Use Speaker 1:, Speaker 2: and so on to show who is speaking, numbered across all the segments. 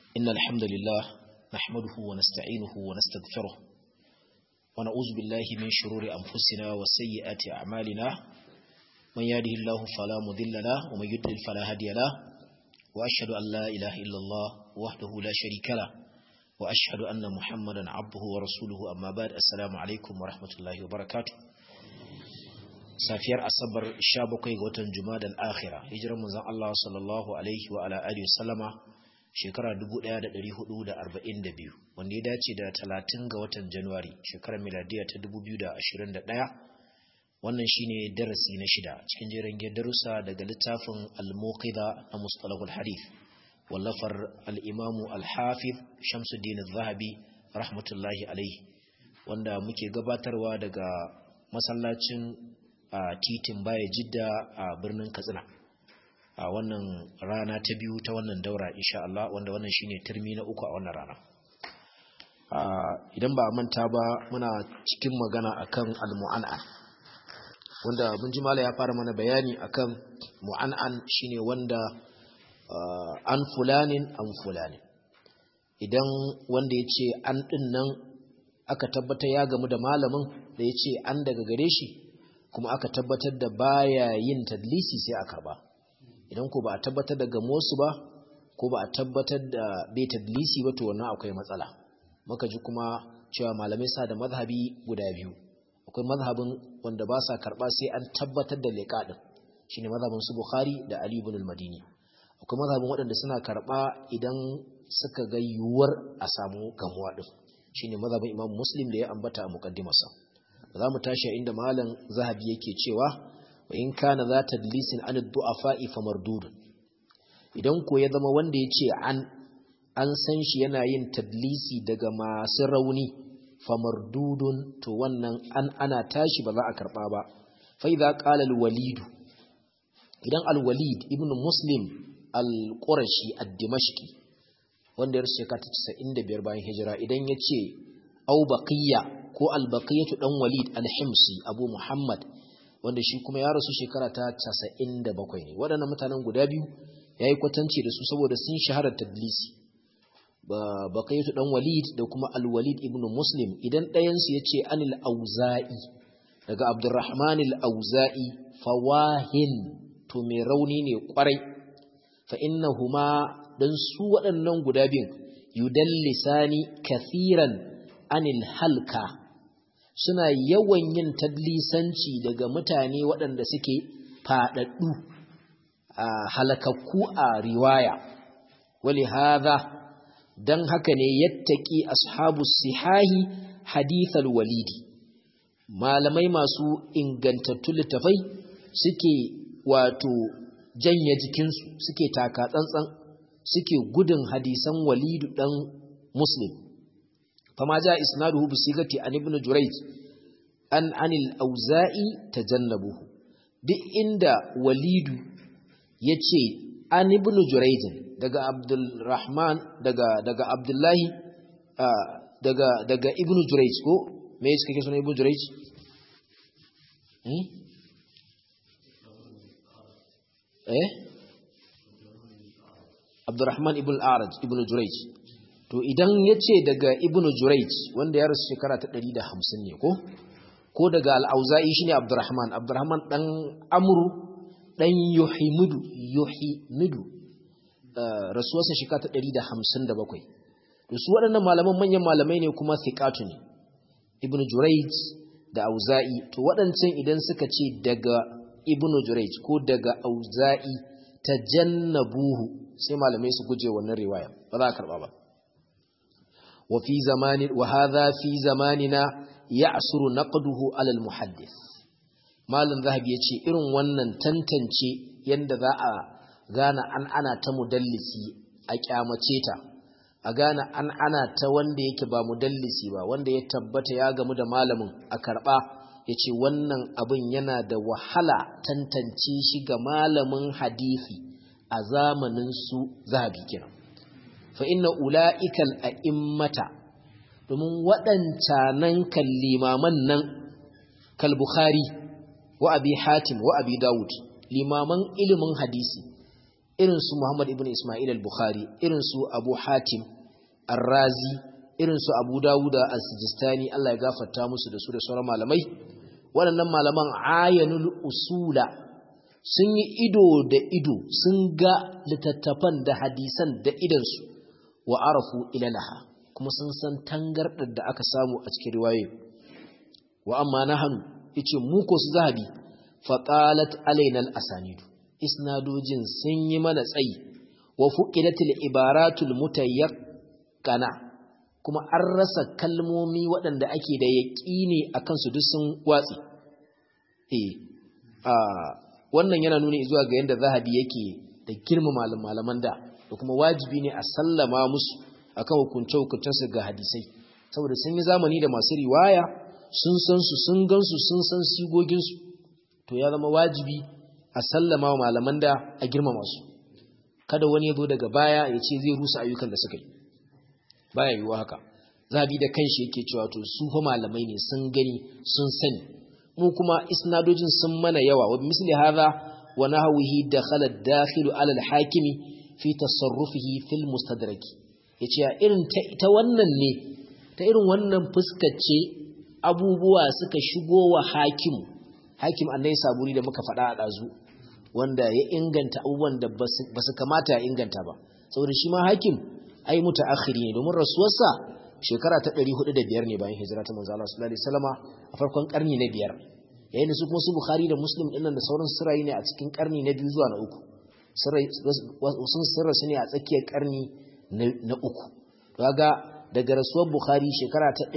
Speaker 1: إن الحمد لله نحمده ونستعينه ونستغفره ونعوذ بالله من شرور أنفسنا وسيئات أعمالنا من يهده الله فلا مضل له ومن يضلل فلا هادي له وأشهد أن لا إله إلا الله وحده لا شريك له وأشهد أن محمدا عبده ورسوله أما بعد السلام عليكم ورحمة الله وبركاته safiyar asabar 17 ga watan jumada al-akhira hijirar manzon Allah sallallahu alaihi wa ala alihi wasallama shekara 1442 wanda ya dace da 30 ga watan Januwari shekarar miladiya ta 2021 wannan shine darasi na shida cikin jerin darussa daga littafin al-muqidha na mustalahul hadith wallafar al-imam al-hafiz Shamsuddin az-Zahabi rahmatullahi alaihi wanda muke gabatarwa daga masallacin a titin baya jidda a birnin katsina a wannan rana ta biyu ta wannan daura insha Allah wanda wannan shine turmi na uku a wannan rana idan ba manta ba muna cikin magana akan al-mu'an'an wanda mun ji mala ya fara mana bayani akan mu'an'an shine wanda an fulanin an fulanin idan wanda ya ce an ɗin nan aka tabbata ya gamu da malamin da ya ce an daga gare shi kuma aka tabbatar da baya yin tadlisi sai a karba idan ko ba a tabbatar da gamosu ba ko ba a tabbatar da bai tadlisi ba to wannan akwai matsala muka ji kuma cewa malamai sa da mazhabi guda biyu akwai mazhabin wanda ba sa karba sai an tabbatar da liqa din shine mazhabin su Bukhari da Ali ibn al-Madini akwai mazhabin waɗanda suna karba idan suka ga yuwar a samu gamuwa din shine mazhabin Imam Muslim da ya ambata a muqaddimarsa za mu tashi inda malam zahabi yake cewa wa in kana za ta dalisin an du'afa'i fa mardud idan ko ya zama wanda ya ce an an san shi yana yin tadlisi daga masu rauni fa mardudun to wannan an ana tashi ba za a karba ba fa idza qala al-walid idan al-walid ibn muslim al-qurashi ad-dimashqi wanda ya rushe ka ta 95 bayan hijira idan ya ce au baqiya ko albaqiyatu dan walid al-himsi abu muhammad wanda shi kuma ya rasu shekara ta 97 ne waɗannan mutanen guda biyu yayi kwatanci da su saboda sun shahara tadlisi baqiyatu dan walid da kuma al-walid ibn muslim idan ɗayan su yace anil auza'i daga abdurrahman al-auza'i fawahin to mai rauni ne kwarai fa innahuma dan su waɗannan guda biyun yudallisani kathiran anil halka suna yawan yin tadlisanci daga mutane waɗanda suke faɗaɗɗu a halakakku a riwaya wali hadha dan haka ne yattaki ashabu sihahi hadithal walidi malamai masu ingantattu littafai suke wato janye jikinsu suke taka tsantsan suke gudun hadisan walidu dan muslim فما جاء إسناده بصيغة عن ابن جريج أن عن الأوزائي تجنبه دي عند وليد يتشي عن ابن جريج دقى عبد الرحمن دقى, دقى عبد الله آه دقى, دقى ابن جريج كو ما يسكي كيسون ابن جريج ايه عبد الرحمن ابن الأعرج ابن جريج to idan ya ce daga ibn jurayj wanda ya rasu shekara ta 150 ne ko ko daga al-auza'i shine abdurrahman abdurrahman dan amru dan yuhimidu yuhimidu rasuwarsa shekara ta 157 to su waɗannan malaman manyan malamai ne kuma thiqatu ne ibn jurayj da auza'i to waɗancan idan suka ce daga ibn jurayj ko daga auza'i tajannabuhu sai malamai su guje wannan riwaya ba za a karba ba وفي زمان وهذا في زماننا يعسر نقده على المحدث مالن ذهب yace irin wannan tantance yanda za a gane an ana ta mudallisi a kyamace ta a gane an ana ta wanda yake ba mudallisi ba wanda ya tabbata ya gamu da malamin a karba yace wannan abin yana da wahala tantance shi ga malamin hadisi a zamanin su zahabi kenan fa inna ula'ikal a'immata domin waɗancanan kallimaman nan kal Bukhari wa abi Hatim wa abi Dawud limaman ilimin hadisi irin su Muhammad ibn Ismail al-Bukhari irin su Abu Hatim Ar-Razi irin su Abu Dawud as-Sijistani Allah ya gafarta musu da su da sauran malamai waɗannan malaman ayanul usula sun yi ido da ido sun ga littattafan da hadisan da idansu wa arafu ilalaha kuma sun san tangardar da aka samu a cikin riwaye wa amma nahanu yace mu ko su zahabi faqalat alaina al-asanidu isnadojin sun yi mana tsayi wa fuqidatil ibaratul mutayaqqana kuma an rasa kalmomi waɗanda ake da yaƙini akan su duk sun watsi eh a wannan yana nuni zuwa ga yanda zahabi yake da girma malaman da da kuma wajibi ne a sallama musu akan hukunce hukuncensu ga hadisai saboda sun yi zamani da masu riwaya sun san su sun gansu sun san sigoginsu to ya zama wajibi a sallama wa malaman da a girmama su kada wani ya zo daga baya ya ce zai rusa ayyukan da suka yi baya yiwuwa haka zabi da kanshi yake cewa to su fa malamai ne sun gani sun sani mu kuma isnadojin sun mana yawa wa misli hadha wa nahwihi dakhala ad-dakhil ala al-hakimi fi tasarrufihi fil mustadrak yace irin ta wannan ne ta irin wannan fuskace abubuwa suka shigo wa hakim hakim annai saburi da muka faɗa a ɗazu wanda ya inganta abubuwan da ba su kamata ya inganta ba saboda shi ma hakim ai mutaakhiri ne domin rasuwarsa shekara ta 405 ne bayan hijira ta manzo Allah sallallahu alaihi wasallama a farkon karni na biyar yayin da su kuma su bukhari da muslim dinnan da sauran sirrai ne a cikin karni na biyu zuwa na uku sun sirra su ne a tsakiyar karni na uku kaga daga rasuwar bukhari shekara ta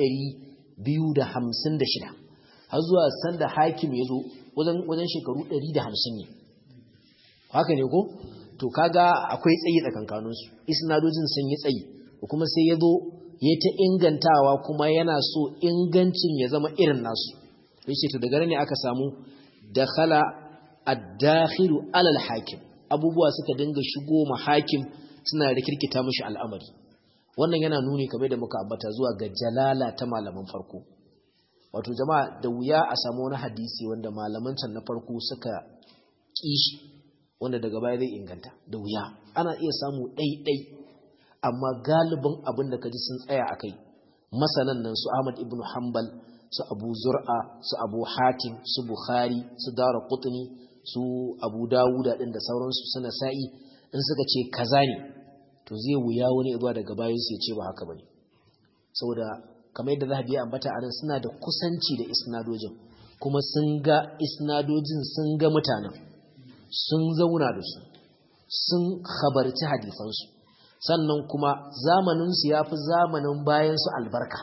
Speaker 1: 256 har zuwa sanda hakim ya zo wajen shekaru 150 ne haka ne ko to kaga akwai tsayi tsakankaninsu isnadojin sun yi tsayi kuma sai ya zo ya ta ingantawa kuma yana so ingancin ya zama irin nasu yace to daga ne aka samu dakhala ad-dakhilu alal hakim abubuwa suka dinga shigo ma hakim suna rikirkita mishi al'amari wannan yana nuni kamar da muka ambata zuwa ga jalala ta malaman farko wato jama'a da wuya a samu wani hadisi wanda malaman can na farko suka kishi wanda daga baya zai inganta da wuya ana iya samu ɗaiɗai amma galibin abin da kaji sun tsaya a kai masanan nan su Ahmad ibn Hanbal su Abu Zur'a su Abu Hatim su Bukhari su Dara Qutni su Abu Dawud din da sauransu suna sa'i in suka ce kaza ne to zai wuya wani zuwa daga bayan su ya ce ba haka bane saboda kamar yadda Zahabi ya ambata anan suna da kusanci da isnadojin kuma sun ga isnadojin sun ga mutanen sun zauna da su sun khabarci hadisansu sannan kuma zamaninsu ya fi zamanin bayansu albarka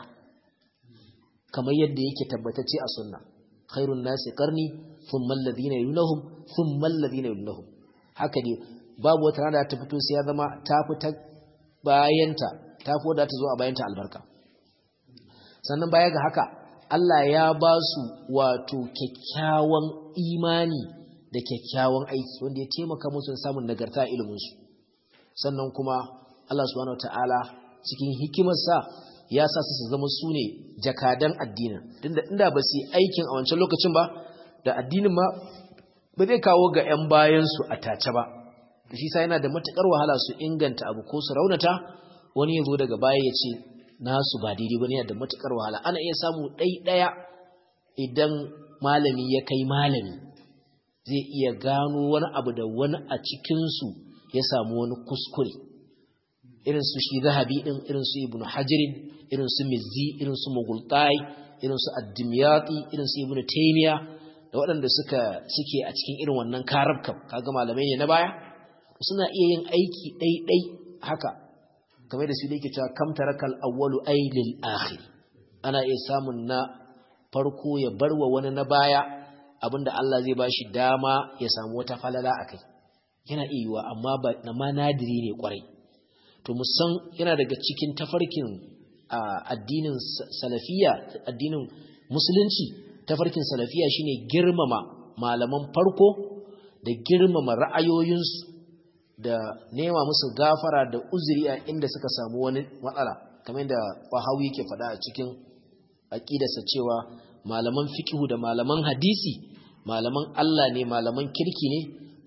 Speaker 1: kamar yadda yake tabbatacce a sunna khairun nasi karni sun mallazi na yunahum sun mallazi na yunahum haka ne babu wata rana ta fito sai ya zama ta fi ta bayanta ta fi wadda ta zo a bayanta albarka sannan baya ga haka Allah ya ba su wato kyakkyawan imani da kyakkyawan aiki wanda ya taimaka musu samun nagarta iliminsu sannan kuma Allah subhanahu wataala cikin hikimarsa ya sa su zama su ne jakadan addinin tunda inda ba su yi aikin a wancan lokacin ba da addinin ma ba zai kawo ga 'yan bayansu a tace ba shi sa yana da matukar wahala su inganta abu ko su raunata wani ya zo daga baya ya ce nasu ba daidai ba ne yana da matukar wahala ana iya samu ɗaiɗaya idan malami ya kai malami zai iya gano wani abu da wani a cikinsu ya samu wani kuskure irin su shi zahabi din irin su ibnu hajirin irin su mizzi irin su mughultai irin su ad-dimyati irin su ibnu taymiya da waɗanda suka suke a cikin irin wannan karabkam kaga malamai ne na baya suna iya yin aiki ɗaiɗai haka kamar da su da yake cewa kam tarakal awwalu ay lil akhir ana iya samun na farko ya barwa wani na baya abinda Allah zai bashi dama ya samu wata falala akai yana iya yiwa amma ba na ma nadiri ne kwarai to musan yana daga cikin tafarkin addinin salafiya addinin musulunci tafarkin salafiya shine girmama malaman farko da girmama ra'ayoyinsu da nema musu gafara da uzuri a inda suka samu wani matsala kamar da Wahawi yake faɗa a cikin aqidarsa cewa malaman fiqhu da malaman hadisi malaman Allah ne malaman kirki ne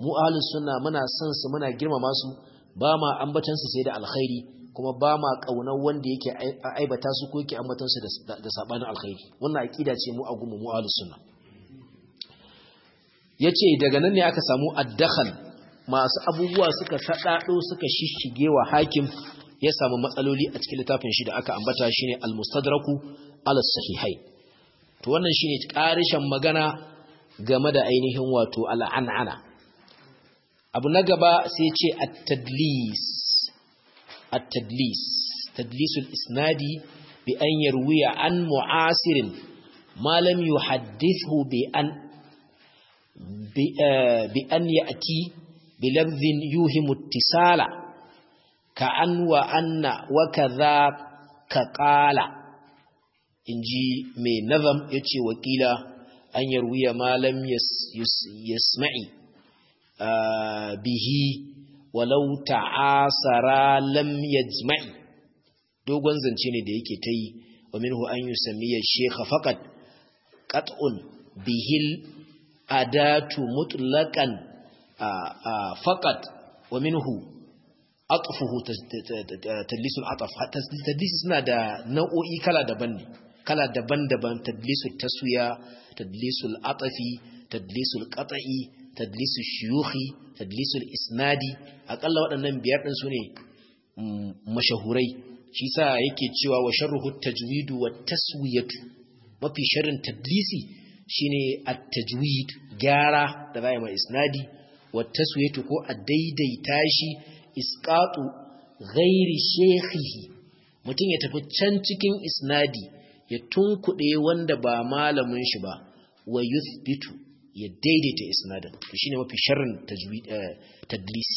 Speaker 1: mu ahlus sunna muna son su muna girmama su ba ma ambatan su sai da alkhairi kuma ba ma kaunar wanda yake aibata su ko yake ambatan su da sabanin alkhairi wannan aqida ce mu a gumu mu ahlus sunna yace daga nan ne aka samu addakhal masu abubuwa suka sadado suka shishige wa hakim ya samu matsaloli a cikin littafin shi da aka ambata shine al-mustadraku ala sahihai to wannan shine karishan magana game da ainihin wato al'an'ana abu na gaba sai ce at-tadlis at-tadlis tadlisul isnadi bi an yarwiya an mu'asirin ma lam yuhaddithu bi an bi an ya'ti bi lafdhin yuhimu ittisala ka an wa anna wa kaza ka qala inji mai nazam yace wakila an yarwiya malam yasma'i bihi walau ta'asara lam yajma'i dogon zance ne da yake ta yi wa minhu an yusammiya shekha faqat qat'un bihil adatu mutlaqan faqat wa minhu atfuhu tadlisul ataf tadlis suna da nau'o'i kala daban ne kala daban-daban tadlisul taswiya tadlisul atafi tadlisul qata'i tadlisul shuyukhi tadlisul isnadi akalla waɗannan biyar din su ne mashahurai shi sa yake cewa wa sharruhu tajwidu wa taswiyatu mafi sharrin tadlisi shine at-tajwid gyara da zai mai isnadi wa taswiyatu ko a daidaita shi isqatu ghairi shekhihi mutum ya tafi can cikin isnadi ya tunkuɗe wanda ba malamin shi ba wa yuthbitu ya daidaita isnadin to shine mafi sharrin tajwid tadlisi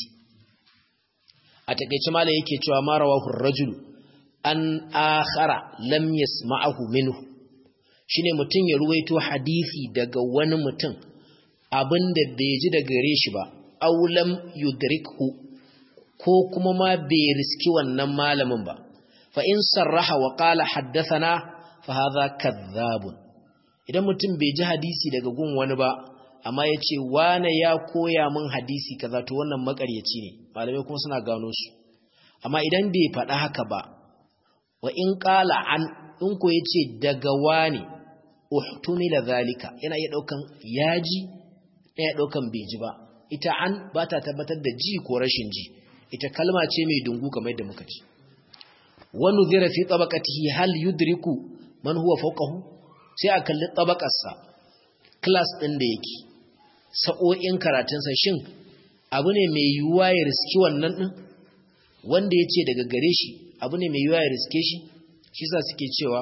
Speaker 1: a takeice malam yake cewa ma rawahu ar-rajul an akhara lam yasma'ahu minhu shine mutum ya ruwaito hadisi daga wani mutum abinda bai ji daga gare shi ba aw lam yudrikhu ko kuma ma bai riski wannan malamin ba fa in sarraha wa qala haddathana fa hadha kadhabun idan mutum bai ji hadisi daga gun wani ba amma ya ce wane ya koya min hadisi kaza to wannan makaryaci ne malamai kuma suna gano su amma idan bai faɗa haka ba wa in qala an in ko yace daga wane uhtumila zalika yana iya daukan yaji yana daukan bai ji ba ita an ba ta tabbatar da ji ko rashin ji ita kalma ce mai dungu kamar yadda muka ci wa nuzira fi tabaqatihi hal yudriku man huwa fawqahu sai a kalli tabakarsa class din da yake sa'o'in karatunsa shin abu ne mai yiwuwa ya riski wannan din wanda ya ce daga gare shi abu ne mai yiwuwa ya riske shi shi sa suke cewa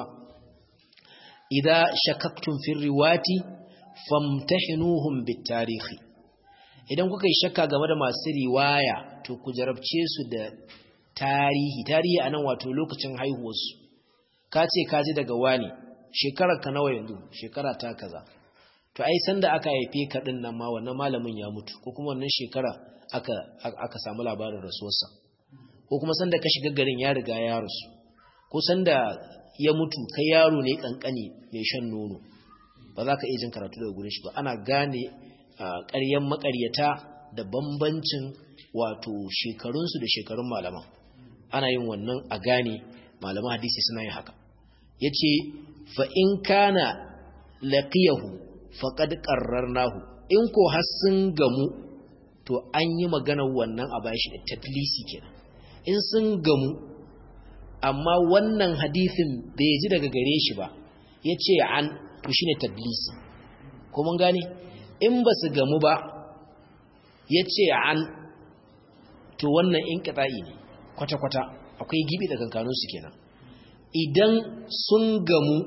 Speaker 1: idza shakaktum fi riwati famtahinuhum bit tarihi idan kuka yi shakka game da masu riwaya to ku jarabce su da tarihi tarihi anan wato lokacin haihuwarsu ka ce ka ji daga wani shekarar ka nawa yanzu shekara ta kaza to ai sanda aka haife ka din nan ma wannan malamin ya mutu ko kuma wannan shekara aka aka samu labarin rasuwarsa ko kuma sanda ka shiga garin ya riga ya rasu ko sanda ya mutu kai yaro ne kankani mai shan nono ba za ka iya jin karatu daga gurin shi ba ana gane ƙaryan maƙaryata da bambancin wato shekarunsu da shekarun malaman ana yin wannan a gane malaman hadisi suna yin haka ya ce fa'in kana laƙiyahu faƙad ƙararnahu in ko har sun gamu to an yi maganar wannan a bayan shi da tadlisi kenan in sun gamu amma wannan hadisin bai ji daga gare shi ba ya ce an to shi ne tadlisi ko mun gane in ba su gamu ba ya ce an to wannan in ƙata'i ne kwata-kwata akwai gibi da kankanunsu kenan idan sun gamu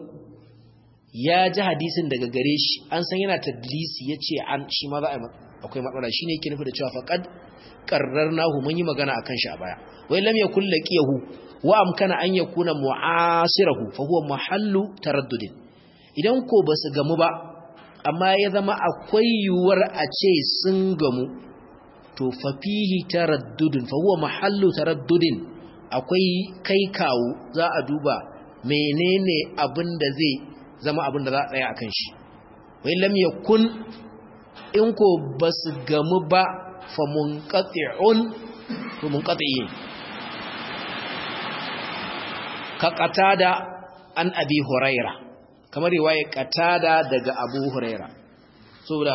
Speaker 1: ya ji hadisin daga gare shi an san yana tadlisi ya ce an shi ma za a akwai matsala shi ne yake nufi da cewa faƙad ƙarrar nahu mun yi magana a kan shi a baya wai lam yakun laqiyahu wa amkana an yakuna mu'asirahu fa huwa mahallu taraddudin idan ko ba su gamu ba amma ya zama akwai yiwuwar a ce sun gamu to fa fihi taraddudin fa huwa mahallu taraddudin akwai kai kawo za a duba menene abin da zai zama abin da za a tsaya a kan shi wai lam yakun in ko ba su gamu ba fa munqati'un to munqati'in ka qatada an abi huraira kamar riwaya qatada daga abu huraira saboda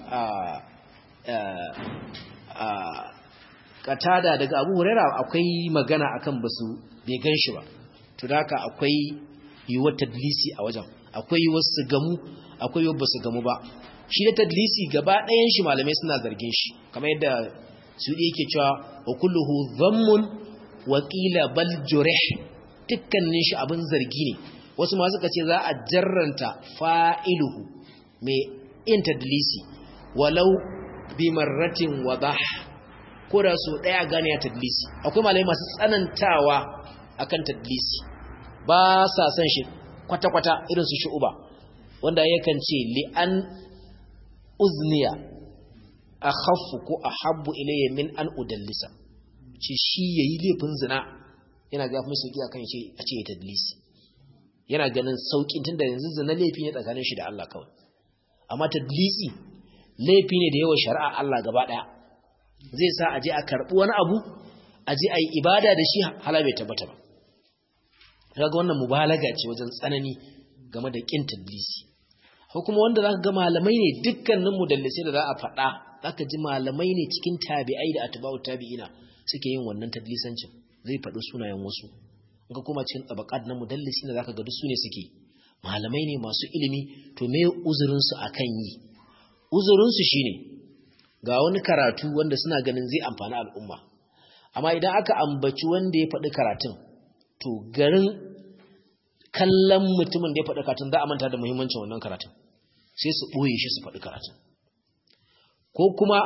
Speaker 1: qatada daga abu huraira akwai magana akan basu bai ganshi ba to haka akwai yiwuwar tadlisi a wajen akwai yiwuwar su gamu akwai yiwuwar basu gamu ba shi da tadlisi gaba ɗayan shi malamai suna zargin shi kamar yadda su yake cewa wa kulluhu dhammun wa qila bal jurih dukkanin shi abin zargi ne wasu ma suka ce za a jarranta fa'iluhu mai in tadlisi walau bi marratin wadah ko da so daya gane ya tadlisi akwai malamai masu tsanantawa akan tadlisi ba sa son shi kwata-kwata irin su shu'uba wanda yakan ce li'an uzniya a haffu ko a habbu ilayya min an udallisa ce shi ya yi laifin zina yana ga mai sauki akan ce a ce ya tadlisi yana ganin saukin tun da yanzu zina laifi ne tsakanin shi da Allah kawai amma tadlisi laifi ne da yawa shari'a Allah gaba daya zai sa a je a karɓi wani abu a je a yi ibada da shi hala bai tabbata ba kaga wannan mubalaga ce wajen tsanani game da kin tadlisi ko kuma wanda zaka ga malamai ne dukkanin mudallisai da za a faɗa zaka ji malamai ne cikin tabi'ai da atba'u tabi'ina suke yin wannan tadlisancin zai faɗi sunayen wasu in ka koma cikin tabaqat na mudallisi da zaka ga duk su ne suke malamai ne masu ilimi to me uzurin su akan yi uzurin su shine ga wani karatu wanda suna ganin zai amfani al'umma amma idan aka ambaci wanda ya faɗi karatun to garin kallon mutumin da ya faɗi karatun za a manta da muhimmancin wannan karatun sai su ɓoye shi su faɗi karatun ko kuma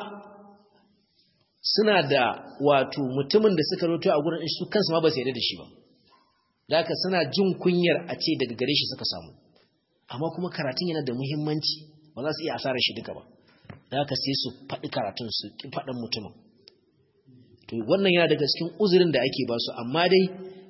Speaker 1: suna da wato mutumin da suka roto a gurin su kansu ma ba su yarda da shi ba da haka suna jin kunyar a ce daga gare shi suka samu amma kuma karatun yana da muhimmanci ba za su iya asarar shi duka ba da haka sai su faɗi karatun su ƙi faɗin mutumin to wannan yana daga cikin uzurin da ake ba su amma dai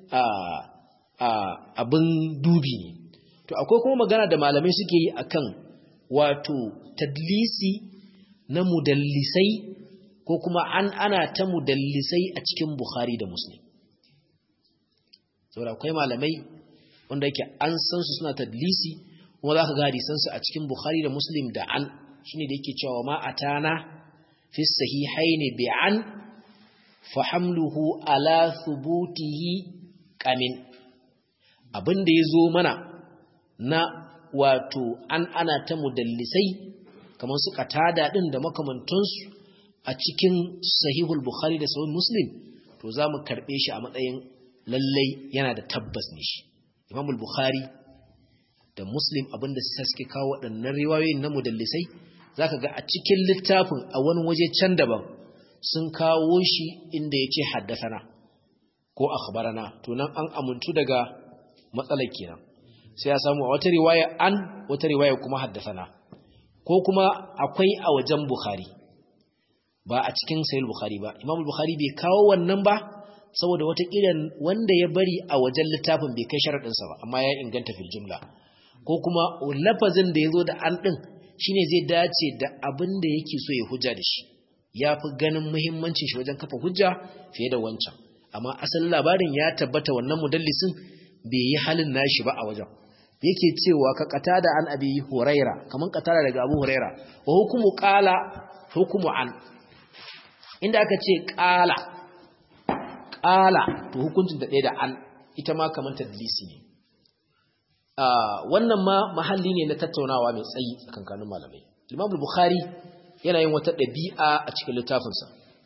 Speaker 1: abin dubi ne to akwai kuma magana da malamai suke yi akan wato tadlisi na mudallisai ko kuma an ana ta mudallisai a cikin bukhari da muslim saboda akwai malamai wanda yake an san su suna tadlisi kuma za ka ga hadisansu a cikin bukhari da muslim da an shine da yake cewa ma atana fi sahihaini bi an fa hamluhu ala thubutihi qamin abinda yazo mana na wato an ana ta mudallisai kamar su katada din da makamantansu a cikin sahihul bukhari da sahih muslim to zamu karbe shi a matsayin lallai yana da tabbas ne shi imamul bukhari da muslim abinda suke kawo waɗannan riwayoyin na mudallisai zaka ga a cikin littafin a wani waje can daban sun kawo shi inda yace haddathana ko akhbarana to nan an amuntu daga matsalar kenan sai ya samu a wata riwaya an wata riwaya kuma haddathana ko kuma akwai a wajen bukhari ba a cikin sahih bukhari ba imam bukhari bai kawo wannan ba saboda wata kiran wanda ya bari a wajen littafin bai kai sharadin sa ba amma ya inganta fil jumla ko kuma lafazin da yazo da an din shine zai dace da abin da yake so ya hujja da shi yafi ganin muhimmancin shi wajen kafa hujja fiye da wancan amma asalin labarin ya tabbata wannan mudallisin bai yi halin nashi ba a wajen yake cewa ka katada an abi huraira kaman katada daga abu huraira wa hukumu qala hukumu an inda aka ce qala qala to hukuncin da ɗaya da an ita ma kaman tadlisi ne wannan ma mahalli ne na tattaunawa mai tsayi tsakankanin malamai Imam Bukhari yana yin wata ɗabi'a a cikin littafinsa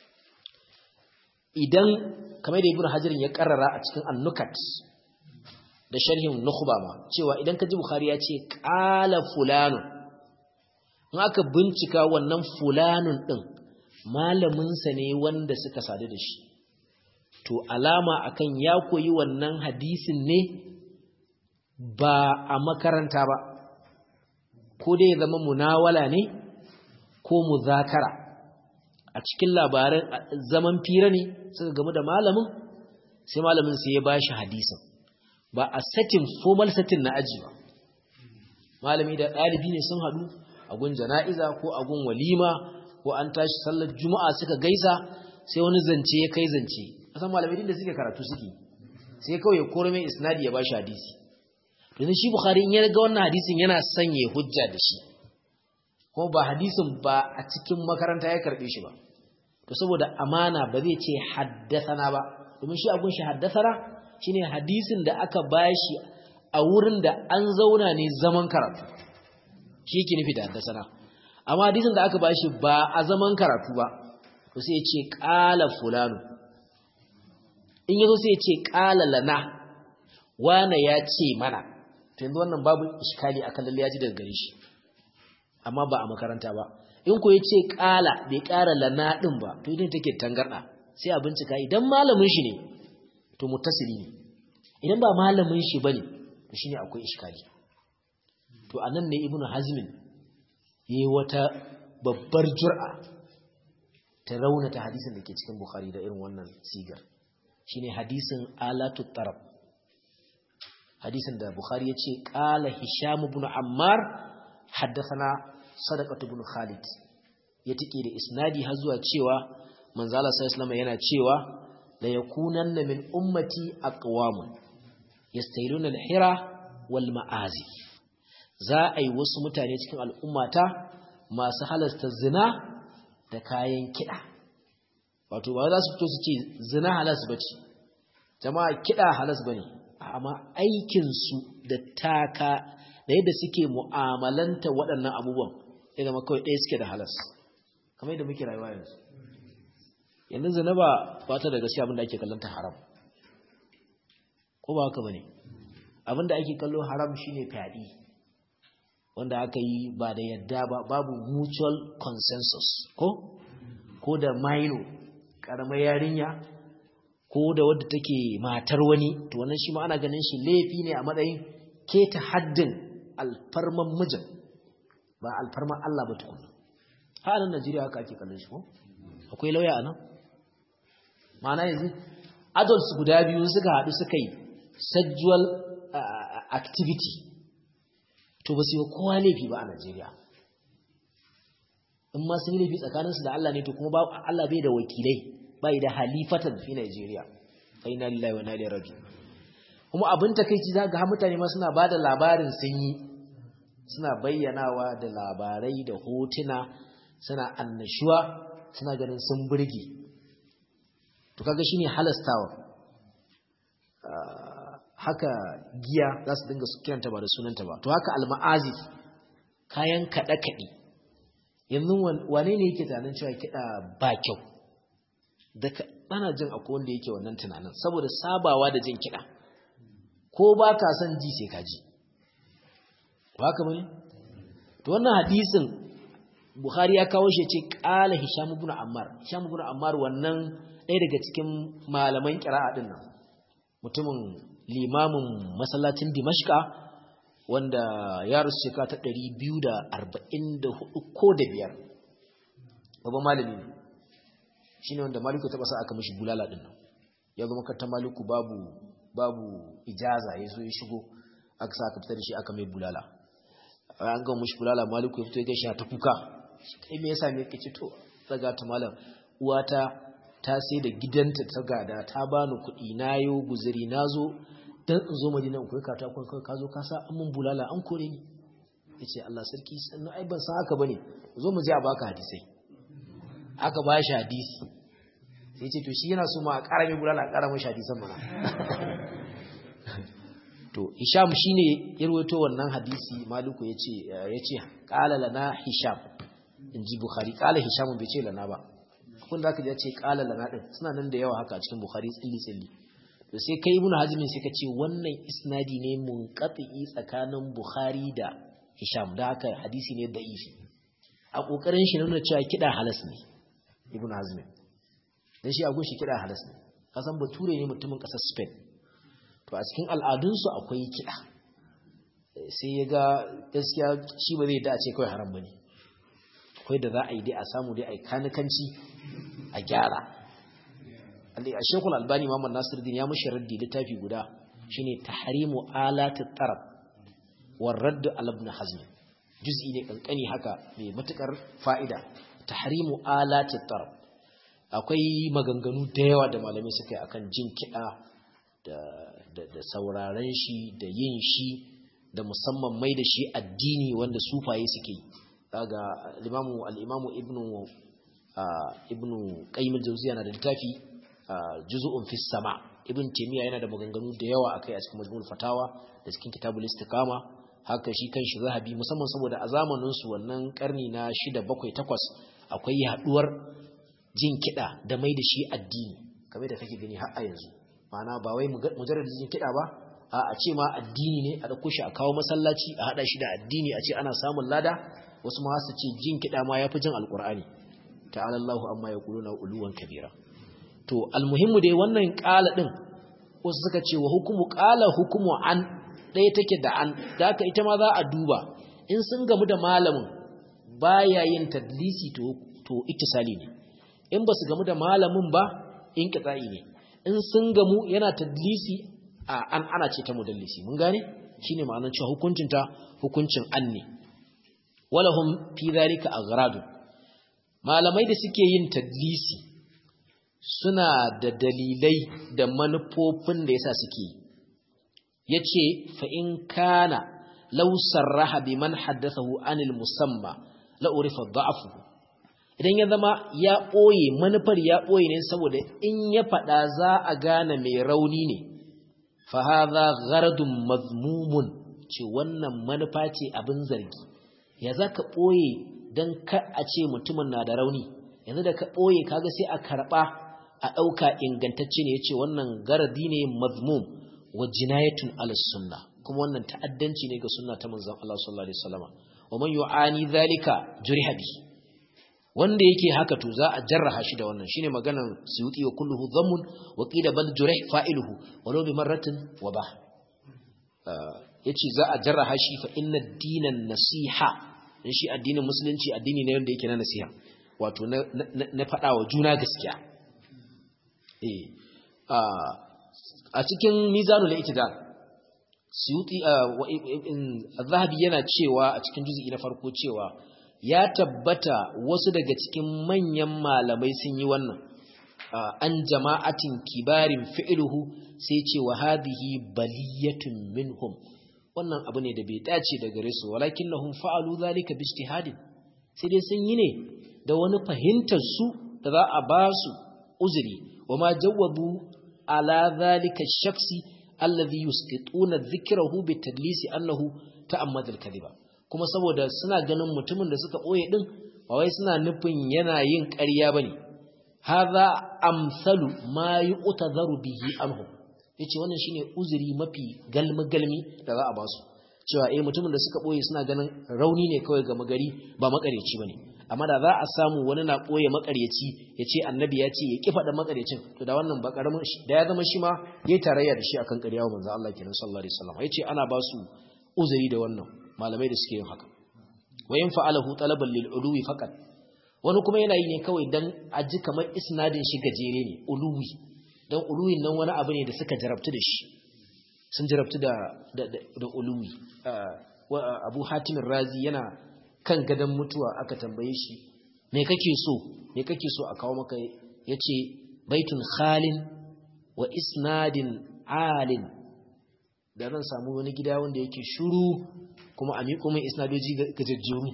Speaker 1: idan kamar da Ibn Hajar ya karrara a cikin An-Nukat da sharhin Nukhba ma cewa idan ka ji Bukhari ya ce qala fulanu in aka bincika wannan fulanun din malamin sa ne wanda suka sadu da shi to alama akan ya koyi wannan hadisin ne ba a makaranta ba ko dai ya zama munawala ne ko muzakara a cikin labaran zaman fira ne suka gamu da malamin sai malamin sai ya bashi hadisin ba a setting formal setting na aji ba malami da ɗalibi ne sun haɗu a gun jana'iza ko a gun walima ko an tashi sallar juma'a suka gaisa sai wani zance ya kai zance asan malamai da suke karatu suke sai kawai ya koro mai isnadi ya bashi hadisi yanzu shi bukhari in ya ga wannan hadisin yana sanya hujja da shi kuma ba hadisin ba a cikin makaranta ya karbe shi ba to saboda amana ba zai ce haddathana ba domin shi abun shi haddathana shine hadisin da aka bashi a wurin da an zauna ne zaman karatu shi yake nufi da haddasana amma hadisin da aka bashi ba a zaman karatu ba to sai ya ce qala fulanu in yazo sai ya ce qala lana wana ya ce mana to yanzu wannan babu iskali akan lalle ya ji daga gare shi amma ba a makaranta ba in ko ya ce qala bai ƙara lana din ba to idan take tangarda sai a bincika idan malamin shi ne to muttasili ne idan ba malamin shi bane to shine akwai iskali to anan ne ibnu hazmin yayi wata babbar jur'a ta raunata hadisin da ke cikin bukhari da irin wannan sigar shine hadisin alatu tarab hadisin da bukhari yace qala hisham ibn ammar haddathana sadaqatu ibn khalid ya tike da isnadi har zuwa cewa manzo Allah sallallahu alaihi yana cewa la yakunanna min ummati aqwamun yastailuna al-hira wal ma'azif za a yi wasu mutane cikin al'ummata masu halasta zina da kayan kiɗa wato ba za su fito su ce zina halas ba ce jama'a kiɗa halas ba ne amma aikinsu da taka da yadda suke mu'amalanta waɗannan abubuwan ya zama kawai ɗaya suke da halas kamar yadda muke rayuwa yanzu yanzu zina ba ba ta da gaskiya abinda ake kallon ta haram ko ba haka ba ne abinda ake kallo haram shine fyaɗe wanda aka yi ba da yadda ba babu mutual consensus ko ko da maino karamar yarinya ko da wadda take matar wani to wannan shi ma ana ganin shi laifi ne a matsayin keta haddin alfarman mijin ba alfarman Allah ba tukuna ha nan Najeriya haka ake kallon shi ko akwai lauya anan ma'ana yanzu adults guda biyu suka haɗu suka yi sexual activity to ba su yi kowa laifi ba a Najeriya in ma sun yi laifi tsakaninsu da Allah ne to kuma ba Allah bai da wakilai bai da halifatan fi Najeriya fa inna lillahi wa inna ilaihi raji'un kuma abin takeici za ga mutane ma suna bada labarin sun yi suna bayyanawa da labarai da hotuna suna annashuwa suna ganin sun burge to kaga shine halastawa haka giya za su dinga kiranta ba da sunanta ba to haka alma'azif kayan kaɗe-kaɗe yanzu wane ne yake tunanin cewa kiɗa ba kyau da ana jin akwai wanda yake wannan tunanin saboda sabawa da jin kiɗa ko ba ka son ji sai ka ji ba haka bane to wannan hadisin Bukhari ya kawo shi ce qala Hisham ibn Ammar Hisham ibn Ammar wannan ɗaya daga cikin malaman qira'a din nan mutumin limamin masallacin Dimashka wanda ya rasu shekara ta 244 ko da biyar babban malami ne shine wanda maliku ta basa aka mishi bulala din nan ya zo makarantar maliku babu babu ijaza ya zo ya shigo aka sa aka fitar da shi aka mai bulala an ga mishi bulala maliku ya fito ya gaishe ta kuka kai me yasa me kace to daga ta malam uwata ta sai da gidanta ta gada ta bani kuɗi na yo guzuri na zo dan in zo madina in koyi katakon kai ka zo ka sa an mun bulala an kore ni yace Allah sarki sannan ai ban san haka bane zo mu je a baka hadisai aka ba shi hadisi sai ce to shi yana so ma a ƙara mai bulala a ƙara mashi hadisan mana to hisham shine ya rawaito wannan hadisi maliku yace yace qala lana hisham inji bukhari qala hisham bai ce lana ba kun da aka ji ce qala lana din suna nan da yawa haka a cikin bukhari tsilli tsilli to sai kai ibnu hazm sai ka ce wannan isnadi ne munqati tsakanin bukhari da hisham da haka hadisi ne da'ifi a kokarin shi nuna cewa kida halas ne ibnu hazm dan shi a gunshi kida halas ne kasan bature ne mutumin kasar spain to a cikin al'adunsu akwai kiɗa sai ya ga gaskiya shi ba zai da a ce kawai haram ba ne akwai da za a yi dai a samu dai a yi kanikanci a gyara a shekul albani mamman nasiruddin ya mashi raddi littafi guda shine tahrimu alati tarab war radd al ibn hazm juz'i ne kankani haka mai matukar fa'ida tahrimu alati tarab akwai maganganu da yawa da malamai suka yi akan jin kiɗa da, da, da sauraren shi da yin shi da musamman mai da shi addini wanda sufaye suke yi daga al-imamu al-imamu ibnu ibnu qayyim al-jawziyya na da littafi juz'un fi sama ibn taymiya yana da maganganu da yawa akai a cikin majmu'ul fatawa da cikin kitabul istiqama haka shi kan shi zahabi musamman saboda a zamanin su wannan karni na 6 7 8 akwai yaduwar jin kida da mai da shi addini kamar da kake gani har a yanzu ma'ana ba wai mujarrad jin kida ba a a ce ma addini ne a dauko shi a kawo masallaci a hada shi da addini a ce ana samun lada wasu ma su ce jin kida ma yafi jin alqur'ani ta'ala Allahu amma yaquluna uluwan kabira to almuhimmu dai wannan ƙala ɗin wasu suka ce wa hukumu ƙala hukumu an ɗaya take da an da aka ita ma za a duba in sun gamu da malamin baya yin tadlisi to to ittisali ne in ba su gamu da malamin ba in kitsa'i ne in sun gamu yana tadlisi a an ana ce ta mudallisi mun gane shine ma'anar cewa hukuncin ta hukuncin an ne walahum fi dhalika aghradu malamai da suke yin tadlisi suna da dalilai da manufofin da yasa suke yace fa in kana law sarraha biman haddathahu anil musamma la urifa da'fu idan ya zama ya boye manufar ya boye ne saboda in ya fada za a gane mai rauni ne fa hadha gharadun mazmumun ce wannan manufa ce abin zargi ya zaka boye dan ka a ce mutumin na da rauni yanzu da ka boye kaga sai a karba a ɗauka ingantacce ne ya ce wannan garadi ne mazmum wa jinayatun ala sunna kuma wannan ta'addanci ne ga sunna ta manzon Allah sallallahu alaihi wasallam wa man yu'ani zalika juriha bi wanda yake haka to za a jarraha shi da wannan shine maganan suyuti wa kulluhu dhammun wa qila bal jurih fa'iluhu walau bi marratin wa ba yace za a jarraha shi fa inna dinan nasiha dan shi addinin musulunci addini ne wanda yake na nasiha wato na na faɗa wa juna gaskiya a cikin mizanul itidal suyuti zahabi yana cewa a cikin juz'i na farko cewa ya tabbata wasu daga cikin manyan malamai sun yi wannan an jama'atin kibarin fi'luhu sai ce wa hadhihi baliyatun minhum wannan abu ne da bai dace da gare su walakinnahum fa'alu zalika bi ijtihadin sai dai sun yi ne da wani fahimtar su da za a ba su uzuri وما جوبوا على ذلك الشخص الذي يسقطون ذكره بالتدليس أنه تأمد الكذبة kuma saboda suna ganin mutumin da suka ɓoye ɗin ba wai suna nufin yana yin ƙarya ba ne haza amsalu ma yi utazaru bihi anhu ya ce wannan shine uzuri mafi galmi-galmi da za a ba su cewa eh mutumin da suka ɓoye suna ganin rauni ne kawai ga magari ba makareci ba ne amma da za a samu wani na ɓoye makaryaci ya ce annabi ya ce ya ƙi faɗa makaryacin to da wannan ba ƙaramin da ya zama shi ma ya yi tarayya da shi akan ƙarya wa manzo Allah kenan sallallahu alaihi wasallam ya ce ana ba su uzuri da wannan malamai da suke yin haka wa yin fa'alahu talaban lil uluwi faqat wani kuma yana yi ne kawai dan a ji kamar isnadin shi gajere ne uluwi dan uluwin nan wani abu ne da suka jarabtu da shi sun jarabtu da da da uluwi Abu Hatim Razi yana kan gadon mutuwa aka tambaye shi me kake so me kake so a kawo maka yace baitun khalin wa isnadin alin da zan samu wani gida wanda yake shuru kuma a miƙo mai isnadoji gajejjeru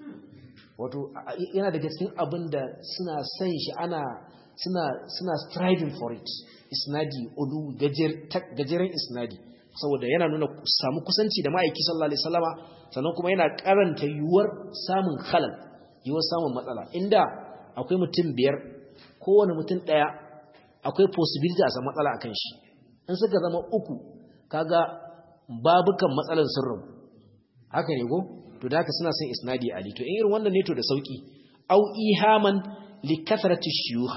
Speaker 1: wato yana daga cikin abin da suna son shi ana suna suna striving for it isnadi ulu gajeren isnadi saboda yana nuna samu kusanci da ma'aiki sallallahu alaihi wasallama sannan kuma yana karanta yuwar samun khalal yuwar samun matsala inda akwai mutum biyar kowane mutum daya akwai possibility a samu matsala akan shi in suka zama uku kaga babukan matsalan sirrin haka ne go to da haka suna son isnadi ali to in irin wannan ne to da sauki au ihaman li kathrati shuyukh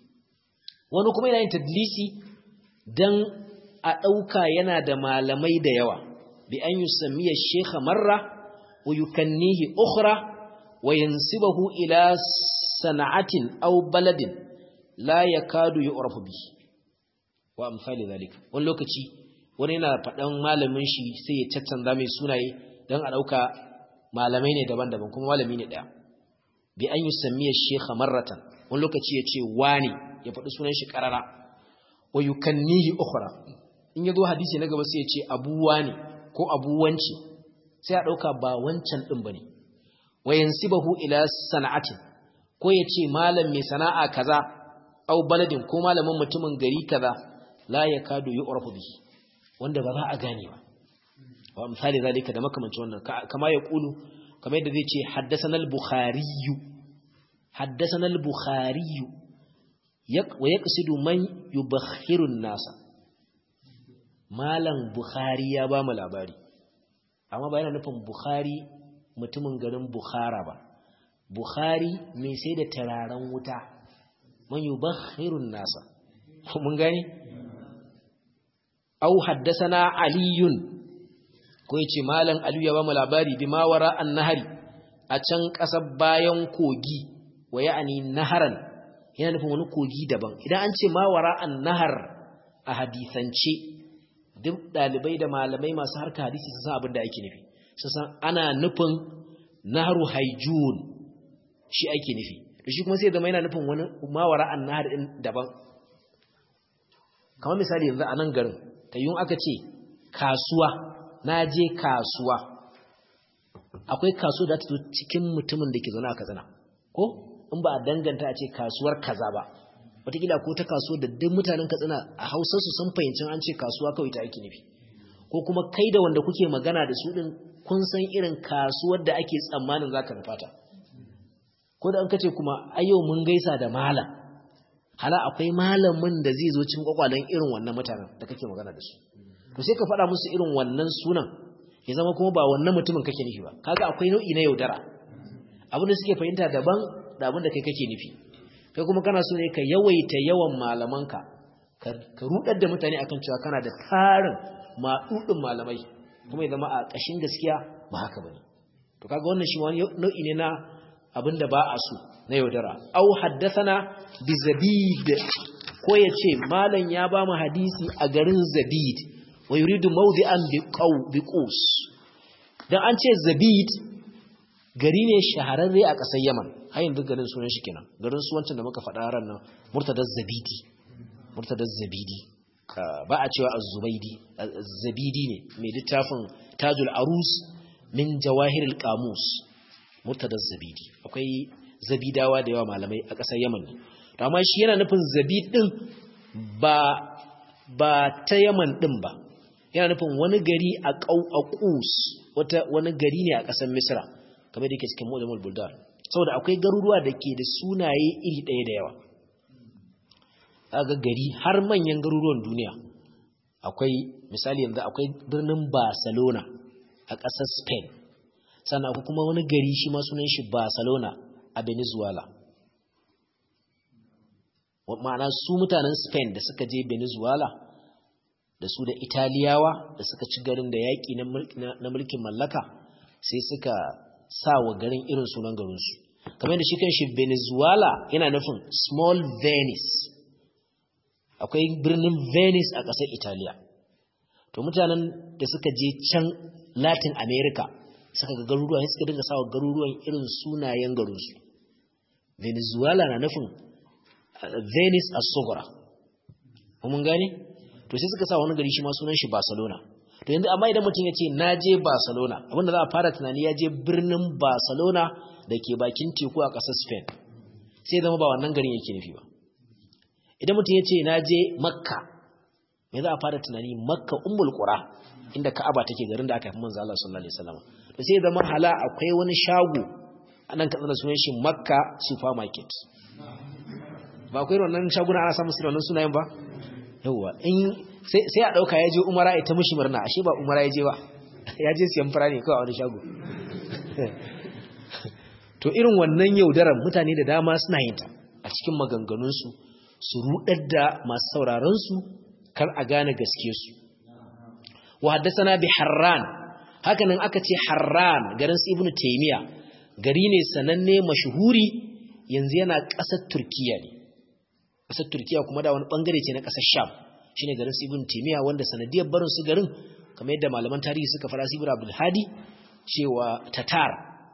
Speaker 1: wani kuma yana yin tadlisi dan a ɗauka yana da malamai da yawa bi an yi samiya shekha marra wa yukannihi ukhra wa yansibahu ila sana'atin aw baladin la yakadu yu'rafu bi wa amsali zalika wani lokaci wani yana faɗan malamin shi sai ya caccanza mai sunaye don a ɗauka malamai ne daban-daban kuma malami ne ɗaya bi an yusammiya shekha marratan wani lokaci ya ce wani ya faɗi sunan shi ƙarara wa yukannihi ukhra in ya zo hadisi na gaba sai ya ce abu wani ko abu wanci sai a ɗauka ba wancan ɗin ba ne wa yansibahu ila sana'atin ko ya ce malam mai sana'a kaza au baladin ko malamin mutumin gari kaza la yakadu yu'rafu bihi wanda ba za a gane ba wa misali zalika da makamancin wannan kama ya kulu kamar yadda zai ce haddathana al-bukhari haddathana al-bukhari wa yaqsidu man yubakhiru an-nasa malam bukhari ya ba mu labari amma ba yana nufin bukhari mutumin garin bukhara ba bukhari mai sai da tararen wuta man yubakhiru an-nasa mun gane au haddasana aliyun ko yace malam aliyu ya ba mu labari bi ma wara annahari a can kasar bayan kogi wa ya'ani naharan yana nufin wani kogi daban idan an ce ma wara annahar a hadisance duk dalibai da malamai masu harka hadisi su san abin da ake nufi su san ana nufin naharu haijun shi ake nufi to shi kuma sai zama yana nufin wani ma wara annahar din daban kamar misali yanzu a nan garin tayyun aka ce kasuwa na je kasuwa akwai kasuwa da ta zo cikin mutumin da ke zaune a katsina ko in ba a danganta a ce kasuwar kaza ba wataƙila ko ta kasuwa da duk mutanen katsina a hausarsu sun fahimcin an ce kasuwa kawai ta ake nufi ko kuma kai da wanda kuke magana da su ɗin kun san irin kasuwar da ake tsammanin za ka nufata ko da an kace kuma ayyau mun gaisa da malam hala akwai malamin da zai zo cin kwakwalen irin wannan mutanen da kake magana da su to sai ka faɗa musu irin wannan sunan ya zama kuma ba wannan mutumin kake nufi ba kaga akwai nau'i na yaudara abin da suke fahimta daban da abin da kai kake nufi kai kuma kana so ne ka yawaita yawan malamanka ka rudar da mutane akan cewa kana da tarin maɗuɗin malamai kuma ya zama a ƙashin gaskiya ba haka bane to kaga wannan shi wani nau'i ne na abin da ba a so na yaudara au haddathana bi zabid ko yace malam ya ba mu hadisi a garin zabid wa yuridu mawdi'an bi qaw bi qus dan an ce zabid gari ne shahararre a ƙasar Yaman har yanzu garin sunan shi kenan garin su wancan da muka faɗa ran nan murtadaz zabidi murtadaz zabidi ba a cewa az-zubaydi zabidi ne mai littafin tajul arus min jawahiril qamus murtadaz zabidi akwai zabidawa da yawa malamai a ƙasar Yaman ne amma shi yana nufin zabid din ba ba ta Yaman din ba yana nufin wani gari a Qus wata wani gari ne a ƙasar Misra kamar da yake cikin Mujamul Buldan saboda akwai garuruwa da ke da sunaye iri ɗaya da yawa aga gari har manyan garuruwan duniya akwai misali yanzu akwai birnin Barcelona a ƙasar Spain sannan akwai kuma wani gari shi ma sunan shi Barcelona a Venezuela ma'ana su mutanen Spain da suka je Venezuela da su da Italiyawa da suka ci garin da yaƙi na mulkin mallaka sai suka sa wa garin irin sunan garinsu kamar da shi kan shi Venezuela yana nufin small Venice akwai birnin Venice a ƙasar Italiya to mutanen da suka je can Latin America suka ga garuruwa sai suka dinga sawa garuruwan irin sunayen garinsu Venezuela na nufin Venice a Sogora mun gane to sai suka sa wani gari shi ma sunan shi Barcelona to yanzu amma idan mutum ya ce na je Barcelona abinda za a fara tunani ya je birnin Barcelona da ke bakin teku a ƙasar Spain sai zama ba wannan garin yake nufi ba idan mutum ya ce na je Makka me za a fara tunani Makka ummul qura inda Ka'aba take garin da aka haifi manzo Allah sallallahu alaihi wasallam to sai zama hala akwai wani shago anan ka tsana sunan shi Makka supermarket ba akwai wannan shaguna ana samun su da wannan sunayen ba yawwa in sai a ɗauka ya je umara ya ta mushi murna ashe ba umara ya je ba ya je siyan fara ne kawai a wani shago to irin wannan yaudarar mutane da dama suna yin ta a cikin maganganunsu su rudar da masu sauraronsu kar a gane gaske su wa haddasana bi harran hakanan aka ce harran garin su ibnu taymiya gari ne sananne mashuhuri yanzu yana ƙasar turkiya ne ƙasar turkiya kuma da wani bangare ce na ƙasar sham shine garin Ibn Taymiyyah wanda sanadiyar barin su garin kamar yadda malaman tarihi suka fara Ibn Abdul Hadi cewa Tatar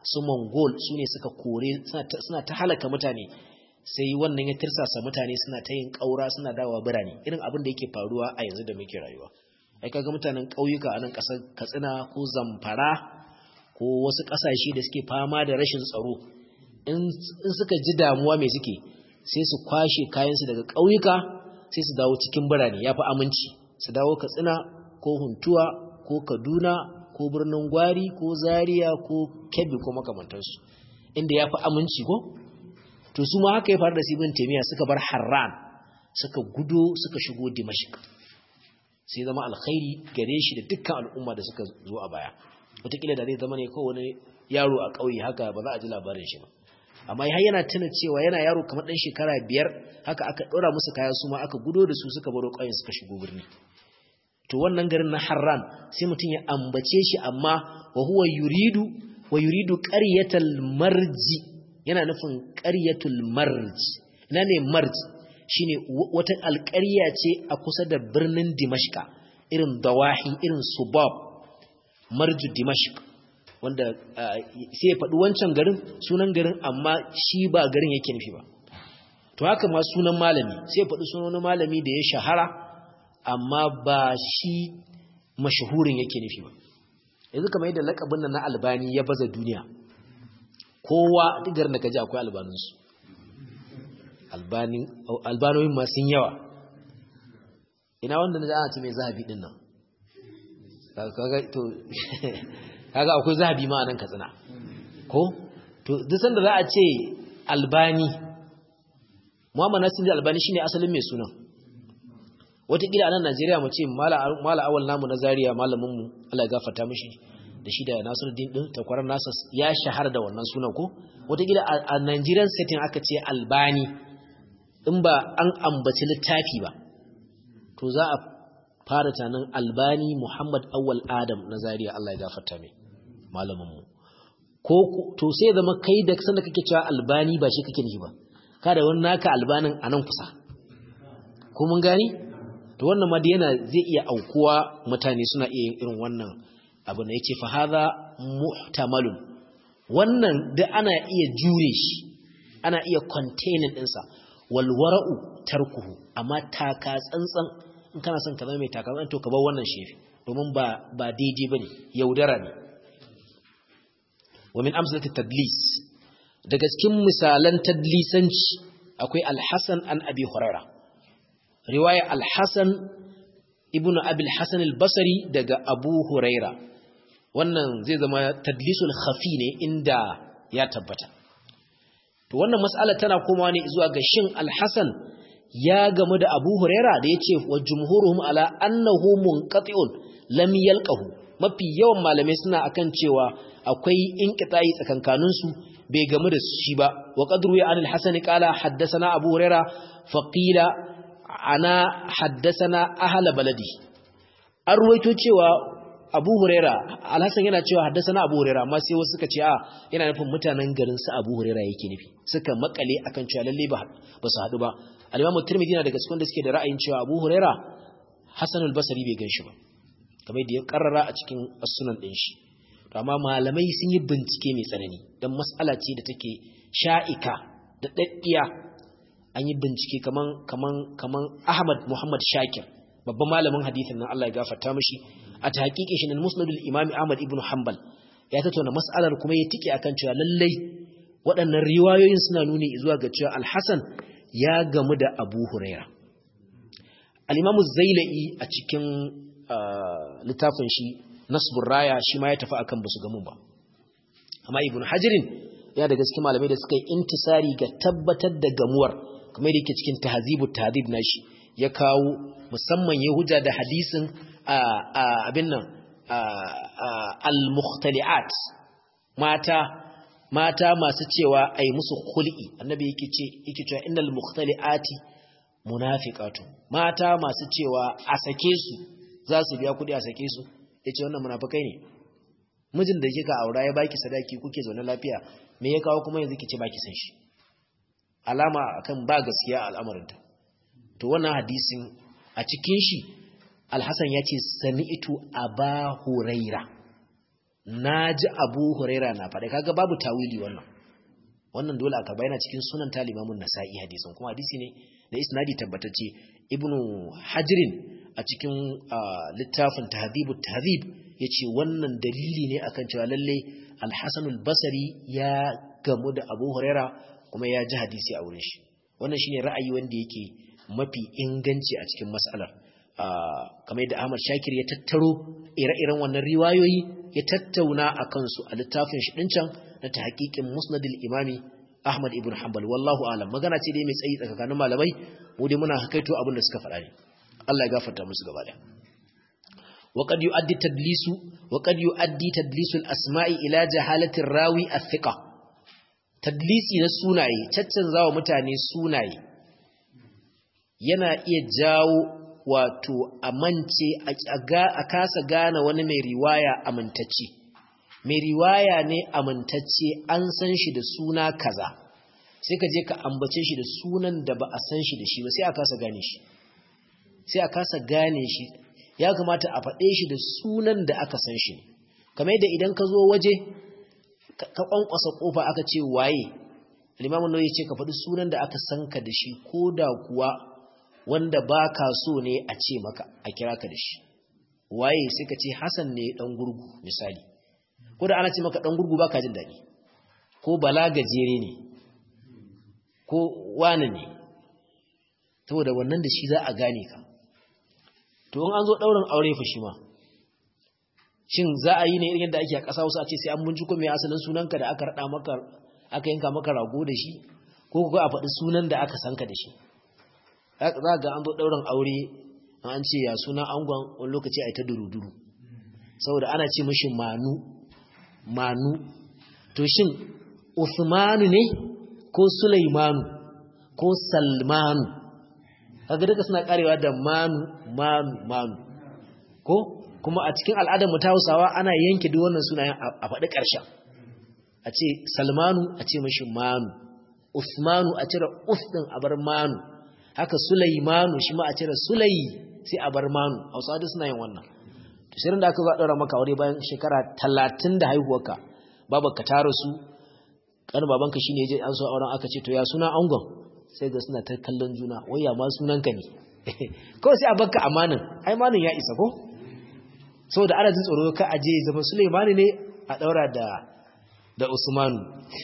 Speaker 1: su mongol su ne suka kore suna ta halaka mutane sai wannan ya tirsasa mutane suna ta yin ƙaura suna dawowa birane irin abin da yake faruwa a yanzu da muke rayuwa ai kaga mutanen ƙauyuka a nan ƙasar katsina ko zamfara ko wasu ƙasashe da suke fama da rashin tsaro in suka ji damuwa mai suke sai su kwashe kayansu daga ƙauyuka sai su dawo cikin birane ya fi aminci su dawo katsina ko huntuwa ko kaduna ko birnin gwari ko zaria ko kebbi ko makamantansu inda ya fi aminci ko to su ma haka ya faru da sibin taimiyya suka bar harran suka gudo suka shigo dimashik sai zama alkhairi gare shi da dukkan al'umma da suka zo a baya wataƙila da zai zama ne kawai wani yaro a ƙauye haka ba za a ji labarin shi ba amma har yana tuna cewa yana yaro kamar ɗan shekara biyar haka aka ɗora musu kaya su ma aka gudo da su suka baro ƙauyen suka shigo birni to wannan garin na harran sai mutum ya ambace shi amma wa huwa yuridu wa yuridu qaryatal marji yana nufin qaryatul marj ina ne marj shine wata alƙarya ce a kusa da birnin dimashqa irin dawahi irin subab marju dimashq wanda sai ya faɗi wancan garin sunan garin amma shi ba garin yake nufi ba to haka ma sunan malami sai ya faɗi sunan malami da ya shahara amma ba shi mashahurin yake nufi ba yanzu kamar yadda lakabin nan na albani ya baza duniya kowa duk garin da ka ji akwai albaninsu albanoyin masu yawa ina wanda na ana ce mai zahabi din nan kaga akwai zahabi ma a nan katsina ko to duk sanda za a ce albani muhammad nasir albani shine asalin mai sunan wataƙila a nan najeriya mu ce mala awal namu na zariya malaminmu allah ya gafarta mishi da shi da nasiruddin din takwarar nasa ya shahara da wannan sunan ko wataƙila a nigerian setting aka ce albani in ba an ambaci littafi ba to za a fara tanin albani muhammad awal adam na zariya allah ya gafarta mai malaminmu ko to sai zama kai da sanda kake cewa albani ba shi kake nufi ba kada wani naka albanin a nan kusa ko mun gani to wannan ma yana zai iya aukuwa mutane suna iya yin irin wannan abu da yake fa hadha muhtamalun wannan da ana iya jure shi ana iya containing ɗinsa wal wara'u tarkuhu amma taka tsantsan in kana son ka zama mai taka tsantsan to ka bar wannan shefi domin ba ba daidai bane yaudara ne wa min amsalati tadlis daga cikin misalan tadlisanci akwai al-Hasan an Abi Hurairah riwaya al-Hasan ibn Abi al-Hasan al-Basri daga Abu Huraira wannan zai zama tadlisul khafi ne inda ya tabbata to wannan mas'ala tana komawa ne zuwa ga shin al-Hasan ya gamu da Abu Huraira da yace wa jumhuruhum ala annahu munqati'un lam yalqahu mafi yawan malamai suna akan cewa akwai inqita'i tsakankanin su bai gamu da shi ba wa qadru ya anil hasan qala haddathana abu huraira faqila ana haddathana ahla baladi an ruwaito cewa abu huraira alhassan yana cewa haddathana abu huraira amma sai wasu suka ce a yana nufin mutanen garin su abu huraira yake nufi suka makale akan cewa lalle ba ba su hadu ba al-imam tirmidhi na daga cikin da suke da ra'ayin cewa abu huraira hasan al-basri bai ganshi ba kamar da ya karrara a cikin as-sunan din shi amma malamai sun yi bincike mai tsanani don matsala ce da take sha'ika da ɗaɗɗiya an yi bincike kaman kaman kaman Ahmad Muhammad Shakir babban malamin hadisin nan Allah ya gafarta mishi a tahqiqin shi nan Musnadul Imam Ahmad ibn Hanbal ya tattauna mas'alar kuma ya tike akan cewa lallai waɗannan riwayoyin suna nuni zuwa ga cewa Al-Hasan ya gamu da Abu Huraira Al-Imam Zailai a cikin littafin shi nasbur raya shi ma ya tafi akan basu gamu ba amma ibnu hajirin ya daga cikin malamai da suka yi intisari ga tabbatar da gamuwar kamar yadda yake cikin tahzibu tahdhib nashi ya kawo musamman ya hujja da hadisin abin nan al-mukhtali'at mata mata masu cewa ai musu khul'i annabi yake ce yake cewa innal mukhtali'ati munafiqatu mata masu cewa a sake su za su biya kudi a sake su ya ce wannan munafukai ne mijin da kika aura ya baki sadaki kuke zaune lafiya me ya kawo kuma yanzu kice baki san shi alama akan ba gaskiya al'amarinta to wannan hadisin a cikin shi alhassan ya ce sami'tu aba huraira naji Abu Huraira na faɗa kaga babu tawili wannan wannan dole aka bayyana cikin sunan talimamun nasa'i hadisin kuma hadisi ne da isnadi tabbatacce ibnu hajrin a cikin littafin tahdhibut tahdhib yace wannan dalili ne akan cewa lalle al-hasan al-basri ya gamu da abu huraira kuma ya ji hadisi a wurin shi wannan shine ra'ayi wanda yake mafi inganci a cikin mas'alar kamar yadda Ahmad Shakir ya tattaro ire-iren wannan riwayoyi ya tattauna a kansu a littafin shi can na ta haƙiƙin musnadil imami Ahmad ibn Hanbal wallahu alam magana ce dai mai tsayi tsakanin malamai mu dai muna hakaito abin da suka faɗa ne Allah ya gafarta musu gaba da وقد يؤدي تدليس وقد يؤدي تدليس الاسماء الى جهاله الراوي الثقه تدليسي na sunaye caccanzawa mutane sunaye yana iya jawo wato amince a kasa gane wani mai riwaya amintacce mai riwaya ne amintacce an san shi da suna kaza sai ka je ka ambace shi da sunan da ba a san shi da shi ba sai a kasa gane shi sai a kasa gane shi ya kamata a faɗe shi da sunan da aka san shi kamar yadda idan ka zo waje ka kwankwasa kofa aka ce waye limamin nauyi ce ka faɗi sunan da aka san ka da shi ko da kuwa wanda ba ka so ne a ce maka a kira ka da shi waye sai ka ce Hassan ne ɗan gurgu misali ko da ana ce maka ɗan gurgu ba ka jin daɗi ko bala gajere ne ko wane ne saboda wannan da shi za a gane ka to in an zo ɗaurin aure fa shi ma shin za a yi ne irin yadda ake a ƙasa wasu a ce sai an binciko mai asalin sunanka da aka raɗa maka aka yanka maka rago da shi ko kuka a faɗi sunan da aka sanka da shi za ga an zo ɗaurin aure an ce ya suna angon wani lokaci a yi ta duru-duru saboda ana ce mashi manu manu to shin usmanu ne ko sulaimanu ko salmanu kaga duka suna karewa da manu manu manu ko kuma a cikin al'adar mu ta Hausawa ana yanke duk wannan sunayen a faɗi ƙarshen a ce salmanu a ce mashi manu usmanu a cire us din a bar manu haka Sulaimanu shi ma a cire Sulai sai a bar Manu Hausawa duk suna yin wannan to sai da aka zo daura maka aure bayan shekara 30 da haihuwarka babanka ta rasu kan babanka shine yaje an so auren aka ce to ya suna angon sai ga suna ta kallon juna wai ya ma sunanka ne kawai sai a bakka amanin ai manin ya isa ko saboda ana jin tsoro ka aje zama Sulaimanu ne a daura da da Usmanu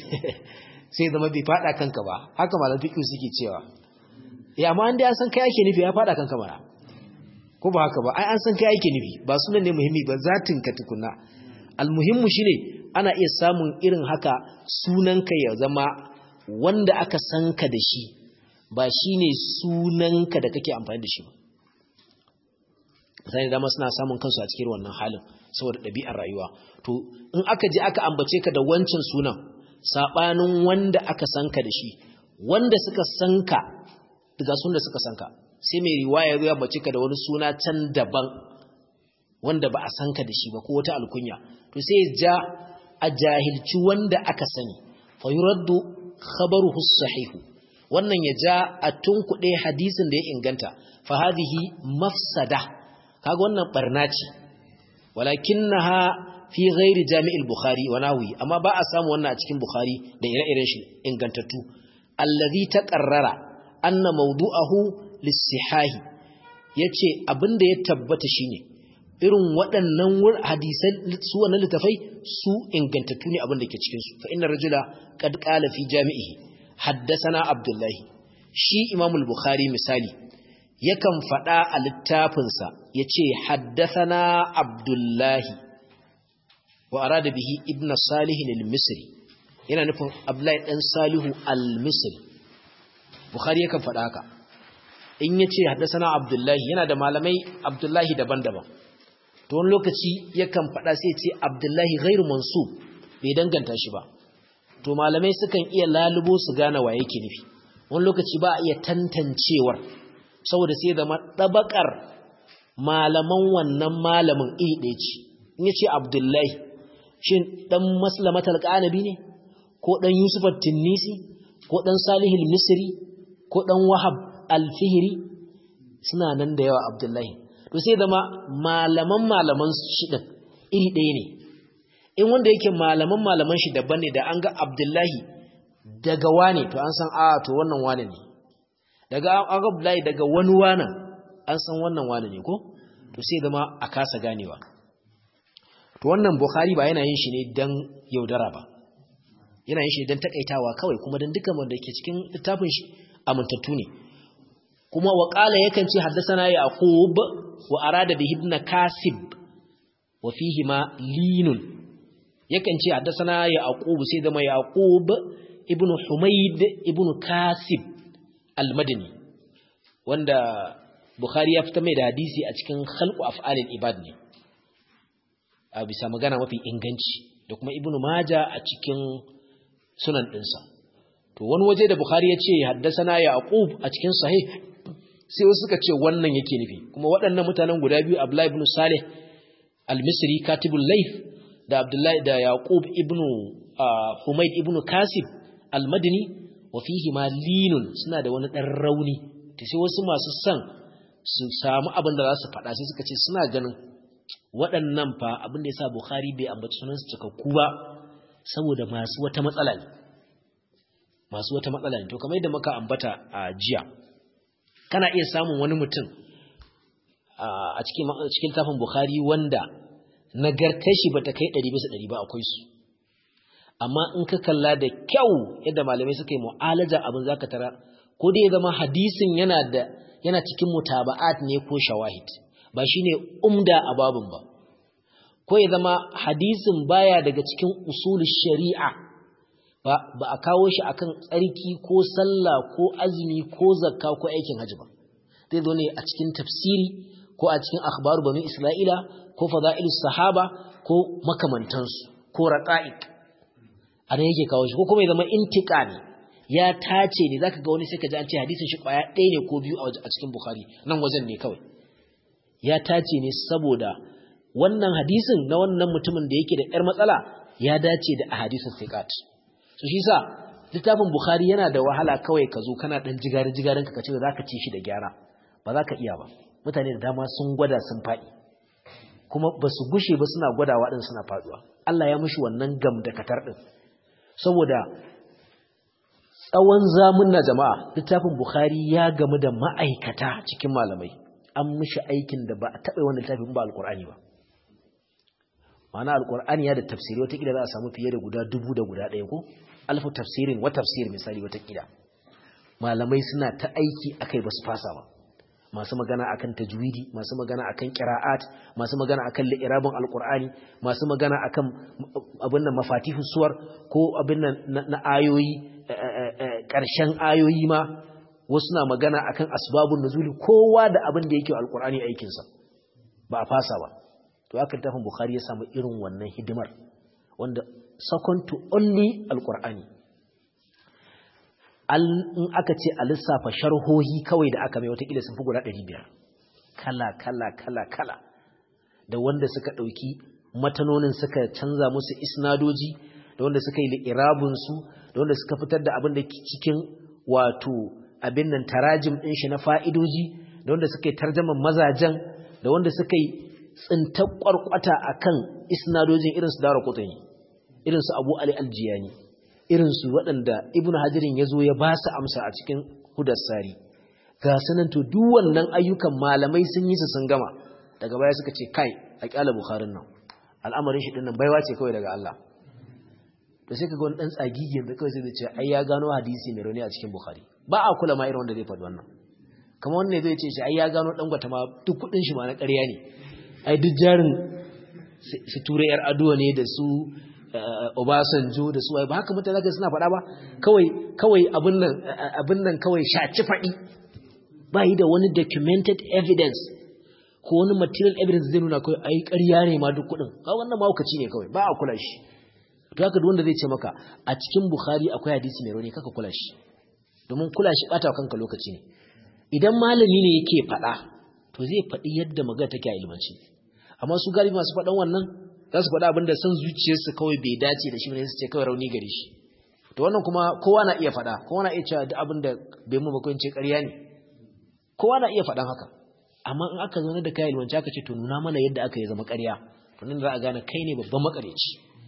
Speaker 1: sai zama bai fada kanka ba haka malam fiqh suke cewa ya amma an dai an san kai ake nufi ya fada kanka mara ko ba haka ba ai an san kai ake nufi ba sunan ne muhimmi ba zatin ka tukunna almuhimmu shine ana iya samun irin haka sunan ka ya zama wanda aka san ka da shi ba shine sunan ka da kake amfani da shi ba mutane dama suna samun kansu a cikin wannan halin saboda ɗabi'ar rayuwa to in aka je aka ambace ka da wancan sunan sabanin wanda aka san ka da shi wanda suka san ka daga sun da suka sanka sai mai riwaya ya bace ka da wani suna can daban wanda ba a sanka da shi ba ko wata alkunya to sai ja a jahilci wanda aka sani fa yuraddu khabaruhu sahihu wannan ya ja a tunkuɗe hadisin da ya inganta fa hadhihi mafsada kaga wannan barna ce walakinnaha fi ghairi jami'il bukhari wa nahwi amma ba a samu wannan a cikin bukhari da ire-iren shi ingantattu allazi taqarrara anna mawdu'ahu lis-sihahi yace abinda ya tabbata shine irin waɗannan hadisan su wannan litafai su ingantattu ne abinda ke cikin su fa inna rajula qad qala fi jami'ihi haddathana abdullahi shi imam al-bukhari misali yakan faɗa a littafinsa yace haddathana abdullahi wa arada bihi ibn salih al-misri yana nufin abdullahi dan salihu al-misri Bukhari yakan faɗa haka in ya ce haddasana Abdullahi yana da malamai Abdullahi daban-daban to wani lokaci yakan faɗa sai ce Abdullahi ghairu mansub bai danganta shi ba to malamai sukan iya lalubo su gane wa yake nufi wani lokaci ba a iya tantancewar saboda sai zama ɗabakar malaman wannan malamin iri ɗaya ce in ya ce Abdullahi shin ɗan maslamatar ƙanabi ne ko ɗan Yusuf Tinnisi ko ɗan Salihul Misri ko ɗan wahab alfihiri suna nan da yawa abdullahi to sai zama malaman malaman shiɗin iri ɗaya ne in wanda yake malaman malaman shi daban ne da an ga abdullahi daga wane to an san a to wannan wane ne daga an ga abdullahi daga wani wane an san wannan wane ne ko to sai zama a kasa ganewa to wannan bukhari ba yana yin shi ne dan yaudara ba yana yin shi dan takaitawa kawai kuma dan dukkan wanda ke cikin littafin shi amintattu ne kuma wa qala yakan ce haddathana yaqub wa arada bihi ibn kasib wa fihi ma linun yakan ce haddathana yaqub sai zama yaqub ibn humayd ibn kasib al-madani wanda bukhari ya fita mai da hadisi a cikin khalqu af'alil ibad ne a bisa magana mafi inganci da kuma ibn maja a cikin sunan dinsa to wani waje da bukhari ya ce haddasana yaqub a cikin sahih sai wasu suka ce wannan yake nufi kuma waɗannan mutanen guda biyu abdullahi ibn salih al-misri katibul layth da abdullahi da yaqub ibn humayd ibn kasib al-madini wa fihi ma linun suna da wani dan rauni to sai wasu masu san su samu abin da za su faɗa sai suka ce suna ganin waɗannan fa abin da ya sa Bukhari bai ambaci sunansu cikakku ba saboda masu wata matsala ne masu wata matsala ne to kamar yadda muka ambata a jiya kana iya samun wani mutum a cikin cikin tafin Bukhari wanda nagartar shi bata kai 100 bisa 100 ba akwai su amma in ka kalla da kyau yadda malamai suka yi mu'alaja abin zaka tara ko dai ya zama hadisin yana da yana cikin mutaba'at ne ko shawahid ba shine umda a babun ba ko ya zama hadisin baya daga cikin usul shari'a ba ba a kawo shi akan tsarki ko sallah ko azumi ko zakka ko aikin haji ba zai zo ne a cikin tafsiri ko a cikin akhbaru banu isra'ila ko fada'ilus sahaba ko makamantansu ko raqa'iq ana yake kawo shi ko kuma ya zama intiqa ne ya tace ne zaka ga wani sai ka ji an ce hadisin shi kwaya ɗaya ne ko biyu a cikin bukhari nan wajen ne kawai ya tace ne saboda wannan hadisin na wannan mutumin da yake da ƴar matsala ya dace da ahadisin thiqat so shi sa littafin bukhari yana da wahala kawai ka zo kana dan jigarin jigarin ka ce zaka ci shi da gyara ba za ka iya ba mutane da dama sun gwada sun faɗi kuma ba su gushe ba suna gwadawa din suna faduwa Allah ya mishi wannan gam da katar din saboda tsawon zamun na jama'a littafin Bukhari ya gamu da ma'aikata cikin malamai an mishi aikin da ba a taɓa wannan littafin ba alƙur'ani ba ma'ana alƙur'ani ya da tafsiri watakila za a samu fiye da guda dubu da guda ɗaya ko alfu tafsirin wa tafsir misali watakila malamai suna ta aiki akai ba su fasa ba masu magana akan tajwidi masu magana akan qira'at masu magana akan li'irabin alqur'ani masu magana akan abin nan mafatihu suwar ko abin nan na ayoyi ƙarshen ayoyi ma wasu na magana akan asbabun nuzuli kowa da abin da yake alqur'ani aikin sa ba a fasa ba to aka tafin bukhari ya samu irin wannan hidimar wanda second to only alqur'ani in aka ce a lissafa sharhohi kawai da aka mai watakila sun fi guda ɗari biyar kala kala kala kala da wanda suka ɗauki matanonin suka canza musu isnadoji da wanda suka yi li'irabinsu da wanda suka fitar da abin da cikin wato abin nan tarajim ɗin shi na fa'idoji da wanda suka yi tarjaman mazajen da wanda suka yi tsintar ƙwarƙwata a kan isnadojin irinsu dara kutani irinsu abu ali aljiyani irinsu waɗanda ibn hajirin ya zo ya ba su amsa a cikin hudassari ga sanan to duk wannan ayyukan malamai sun yi su sun gama daga baya suka ce kai a kyala bukharin nan al'amarin shi dinnan baiwa ce kawai daga Allah to sai kaga wani dan tsagigi da kawai sai da ce ai ya gano hadisi mai rauni a cikin bukhari ba a kula ma irin wanda zai faɗi wannan kamar wannan zai ce shi ai ya gano dan gwata ma duk kudin shi ma na ƙarya ne ai duk jarin su ture yar aduwa ne da su Obasanjo da su ba haka mutane zaka suna faɗa ba kawai kawai abin nan abin nan kawai shaci faɗi ba yi da wani documented evidence ko wani material evidence zai nuna kawai ai ƙarya ne ma duk kuɗin ka wannan mahaukaci ne kawai ba a kula shi to haka duk wanda zai ce maka a cikin Bukhari akwai hadisi mai rauni kaka kula shi domin kula shi bata kanka lokaci ne idan malami ne yake faɗa to zai faɗi yadda magana take a ilmanci amma su galibi masu faɗan wannan za su faɗa abinda son zuciyarsu kawai bai dace da shi ne su ce kawai rauni gare shi to wannan kuma kowa na iya faɗa kowa na iya cewa duk abin da bai mu bakon ce ƙarya ne kowa na iya faɗan haka amma in aka zo da kayan ilmanci aka ce to nuna mana yadda aka yi zama ƙarya to nan za a gane kai ne babban makareci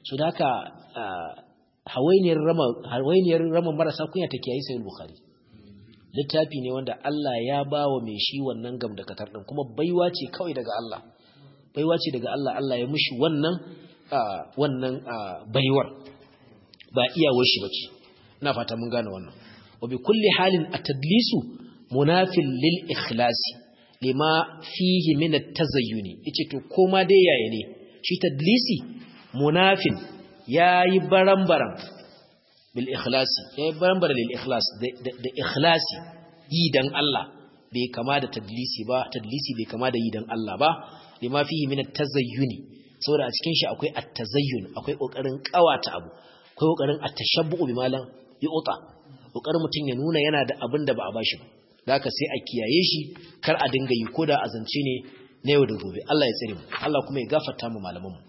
Speaker 1: so da haka hawainiyar rama hawainiyar rama marasa kunya take yayi sai bukhari littafi ne wanda Allah ya bawa mai shi wannan gam da katar din kuma baiwa ce kawai daga Allah baiwa ce daga Allah Allah ya mushi wannan wannan baiwar ba iyawar shi bace ina fata mun gane wannan wa bi kulli halin at-tadlisu munafil lil ikhlasi lima fihi min at-tazayyuni yace to koma dai yaya ne shi tadlisi munafin yayi barambaram bil ikhlasi yayi barambara lil ikhlas da ikhlasi yi dan Allah bai kama da tadlisi ba tadlisi bai kama da yi dan Allah ba lima fihi min at-tazayyuni saboda a cikin shi akwai at-tazayyun akwai kokarin kawata abu akwai kokarin at-tashabbu bi malan yu'ta kokarin mutun ya nuna yana da abin da ba a bashi ba haka sai a kiyaye shi kar a dinga yi koda a zance ne na yau da gobe Allah ya tsare mu Allah kuma ya gafarta mu malaman mu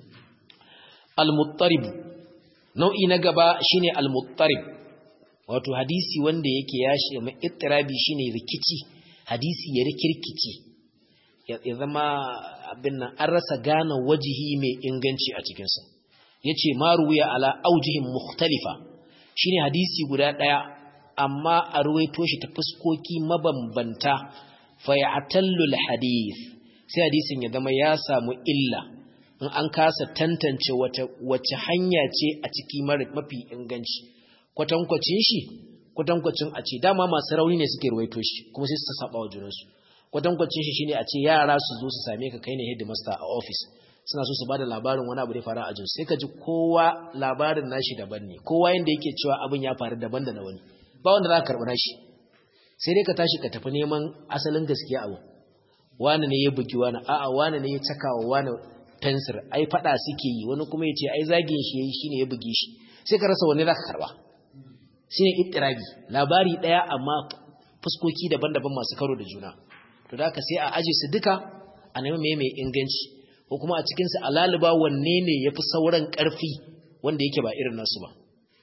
Speaker 1: al-muttarib nau'i na gaba shine al-muttarib wato hadisi wanda yake ya shi mai ittirabi shine rikici hadisi ya rikirkici ya zama abin nan an rasa gane wajihi mai inganci a cikin sa yace maruwiya ala aujihin mukhtalifa shine hadisi guda daya amma a ruwaito shi ta fuskoki mabambanta fa ya'tallu al-hadith sai hadisin ya zama ya samu illa in an kasa tantance wace wace hanya ce a ciki mafi inganci kwatankwacin shi kwatankwacin a ce dama masu rauni ne suke ruwaito shi kuma sai su saba wa junansu kwatankwacin shi shine a ce yara su zo su same ka kai ne headmaster a office suna so su bada labarin wani abu da ya faru a jinsu sai ka ji kowa labarin nashi daban ne kowa yanda yake cewa abin ya faru daban da na wani ba wanda za ka karɓi nashi sai dai ka tashi ka tafi neman asalin gaskiya abu wani ne ya bugi wani a'a wani ne ya caka wa wani fensir ai fada suke yi wani kuma ya ce ai zagin shi yayi shine ya bugi shi sai ka rasa wani zaka karba shine ittirabi labari daya amma fuskoki daban-daban masu karo da juna to da haka sai a aje su duka a nemi mai mai inganci ko kuma a cikin su alaliba wanne ne yafi sauran karfi wanda yake ba irin nasu ba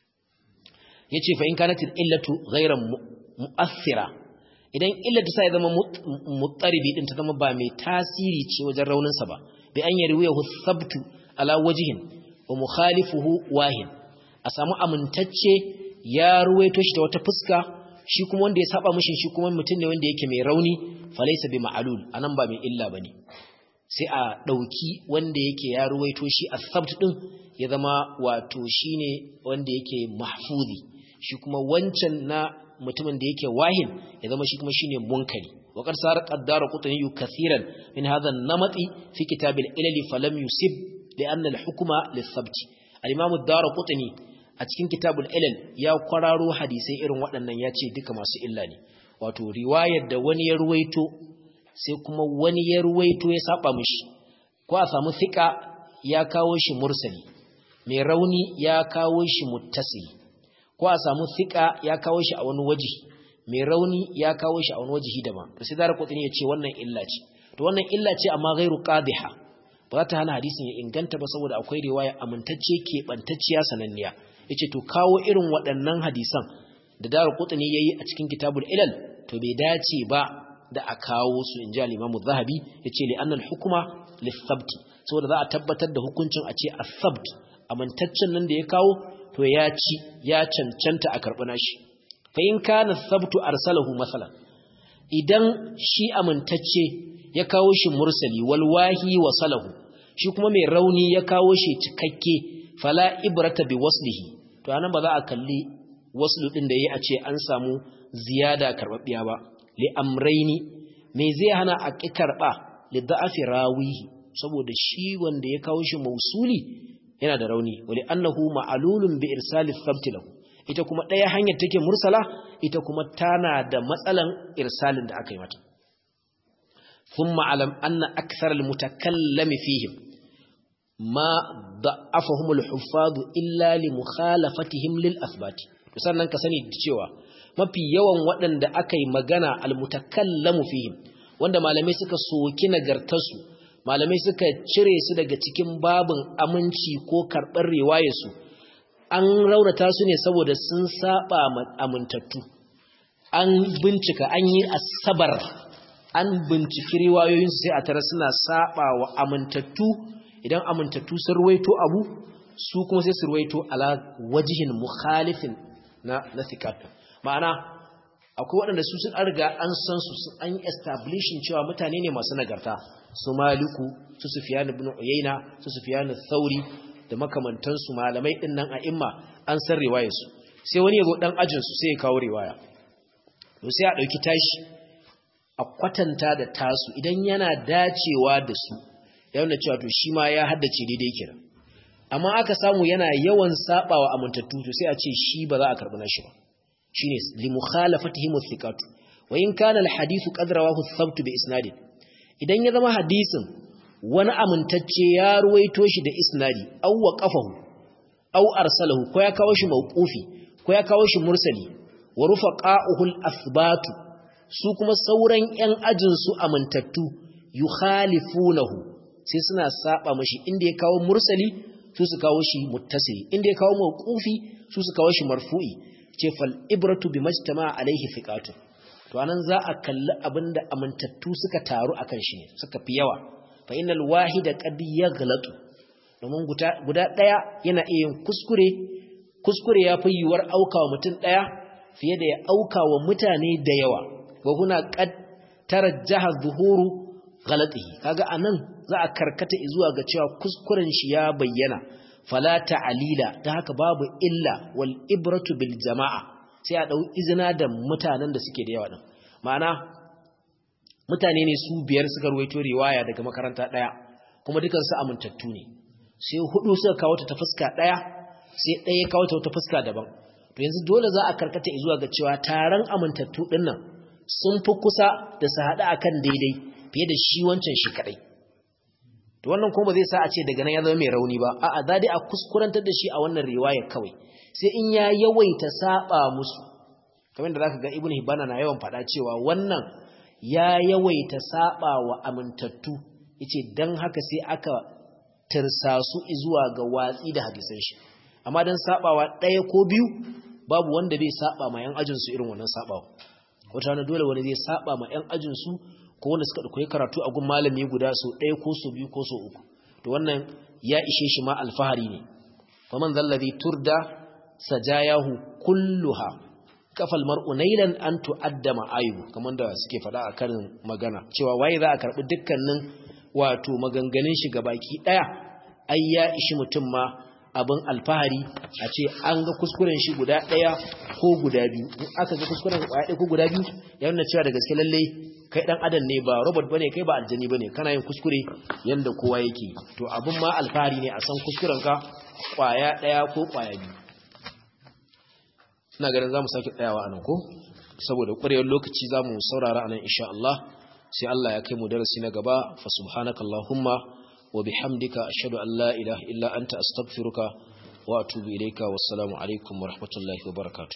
Speaker 1: yace fa in kanat illatu ghayra mu'athira idan illatu sai zama muttaribi din ta zama ba mai tasiri ce wajen raunin sa ba bi an yarwiyahu thabtu ala wajhin wa mukhalifuhu wahin a samu amintacce ya ruwaito shi ta wata fuska shi kuma wanda ya saba mushin shi kuma mutum ne wanda yake mai rauni falaysa bi ma'lul anan ba mai illa bane sai a dauki wanda yake ya ruwaito shi as-sabt din ya zama wato shine wanda yake mahfuzi shi kuma wancan na mutumin da yake wahin ya zama shi kuma shine munkari وقد صار الدار قطني كثيرا من هذا النمط في كتاب العلل فلم يسب لأن الحكم للثبت الإمام الدار قطني أتكين كتاب العلل يا قرارو حديثي إرن وأننا ياتي دك ما سئلاني wato riwayar da wani ya ruwaito sai kuma wani ya ruwaito ya saba mishi ko a samu thika ya kawo shi mursali mai rauni ya kawo shi muttasili ko a samu thika ya kawo shi a wani waje mai rauni ya kawo shi a wani wajihi daban sai dara kudin ya ce wannan illa ce to wannan illa ce amma ghairu qadiha ba za ta hana hadisin ya inganta ba saboda akwai riwaya amintacce ke bantacciya sananniya yace to kawo irin waɗannan hadisan da dara kudin yayi a cikin kitabul ilal to bai dace ba da a kawo su inji al-imam az-zahabi yace li anna al-hukma lis-sabt saboda za a tabbatar da hukuncin a ce as-sabt amintaccen nan da ya kawo to ya ci ya cancanta a karɓi nashi fa in kana sabtu arsalahu masalan idan shi amintacce ya kawo shi mursali wal wahi wasalahu shi kuma mai rauni ya kawo shi cikakke fala ibrata bi waslihi to anan ba za a kalli waslu din da yayi a ce an samu ziyada karbabbiya ba li amraini me zai hana a ki karba li da'afi rawihi saboda shi wanda ya kawo shi mausuli yana da rauni wali annahu ma'lulun bi irsali thabti lahu ita kuma ɗaya hanyar take mursala ita kuma tana da matsalan irsalin da aka yi mata ثم علم أن أكثر المتكلم فيهم ما ضعفهم الحفاظ إلا لمخالفتهم للأثبات sannan ka sani cewa mafi yawan waɗanda aka yi magana almutakallamu fihim wanda malamai suka soki nagartarsu malamai suka cire su daga cikin babin aminci ko karɓar riwayarsu an raunata su ne saboda sun saba amintattu an bincika an yi asabar an binciki riwayoyinsu sai a tara suna saba wa amintattu idan amintattu sun ruwaito abu su kuma sai su ruwaito ala wajihin mukhalifin na na thiqat ma'ana akwai waɗanda su sun riga an san su sun an establishing cewa mutane ne masu nagarta su maliku su sufyan ibn uyayna su sufyan thauri da makamantansu malamai din nan a imma an san riwayar su sai wani yazo dan ajin su sai ya kawo riwaya to sai a dauki tashi a kwatanta da tasu idan yana dacewa da su yana cewa to shi ma ya haddace daidai kenan amma aka samu yana yawan sabawa amintattu to sai a ce shi ba za a karbi nashi ba shine li mukhalafatihim thiqatu wa in kana al hadithu qad rawahu thabt bi isnadin idan ya zama hadisin wani amintacce ya ruwaito shi da isnadi aw waqafahu aw arsalahu ko ya kawo shi mawqufi ko ya kawo shi mursali wa rufaqa'uhu al athbatu su kuma sauran yan ajin su amintattu yukhalifunahu sai suna saba mashi inda ya kawo mursali su su kawo shi muttasili inda ya kawo mawqufi su su kawo shi marfu'i ce fal ibratu bi majtama alaihi fiqatu to anan za a kalli abinda amintattu suka taru akan shi ne suka fi yawa fa innal wahida qad yaghlatu domin guda daya yana iya yin kuskure kuskure ya fi yiwuwar aukawa mutum daya fiye da ya aukawa mutane da yawa wa huna qad tarajjaha zuhuru ghalatihi kaga anan za a karkata zuwa ga cewa kuskuren shi ya bayyana fala ta'alila ta haka babu illa wal ibratu bil jama'a sai a dau izina da mutanen da suke da yawa din ma'ana mutane ne su biyar suka ruwaito riwaya daga makaranta daya kuma dukan su amintattu ne sai hudu suka kawo ta fuska daya sai daya kawo ta ta fuska daban to yanzu dole za a karkata zuwa ga cewa taron amintattu din nan sun fi kusa da su hada akan daidai fiye da shi wancan shi kadai to wannan kuma zai sa a ce daga nan ya zama mai rauni ba a'a za dai a kuskurantar da shi a wannan riwayar kawai sai in ya yawaita saba musu kamar da zaka ga ibnu hibana na yawan faɗa cewa wannan ya yawaita saba wa amintattu yace dan haka sai aka tirsasu zuwa ga watsi da hadisan shi amma dan sabawa ɗaya ko biyu babu wanda bai saba ma yan ajin su irin wannan sabawa wata wani dole wani zai saba ma yan ajin su ko wanda suka koyi karatu a gun malami guda so ɗaya ko so biyu ko so uku to wannan ya ishe shi ma alfahari ne faman zallazi turda sajayahu kulluha kafal mar'u nailan an tu'adda ma'ayu kamar da suke faɗa a karin magana cewa waye za a karɓi dukkanin wato maganganun shi baki ɗaya ai ya ishi mutum ma abin alfahari a ce an ga kuskuren shi guda ɗaya ko guda biyu in aka ga kuskuren ɗaya ko guda biyu ya nuna cewa da gaske lallai kai dan adam ne ba robot bane kai ba aljani bane kana yin kuskure yanda kowa yake to abin ma alfahari ne a san kuskuren ka kwaya daya ko kwaya biyu ina ganin zamu sake tsayawa anan ko saboda ƙwarewar lokaci zamu saurara anan insha Allah sai Allah ya kai mu darasi na gaba fa subhanakallahumma wa bihamdika ashhadu an la ilaha illa anta astaghfiruka wa atubu ilayka wassalamu alaikum wa rahmatullahi wa barakatuh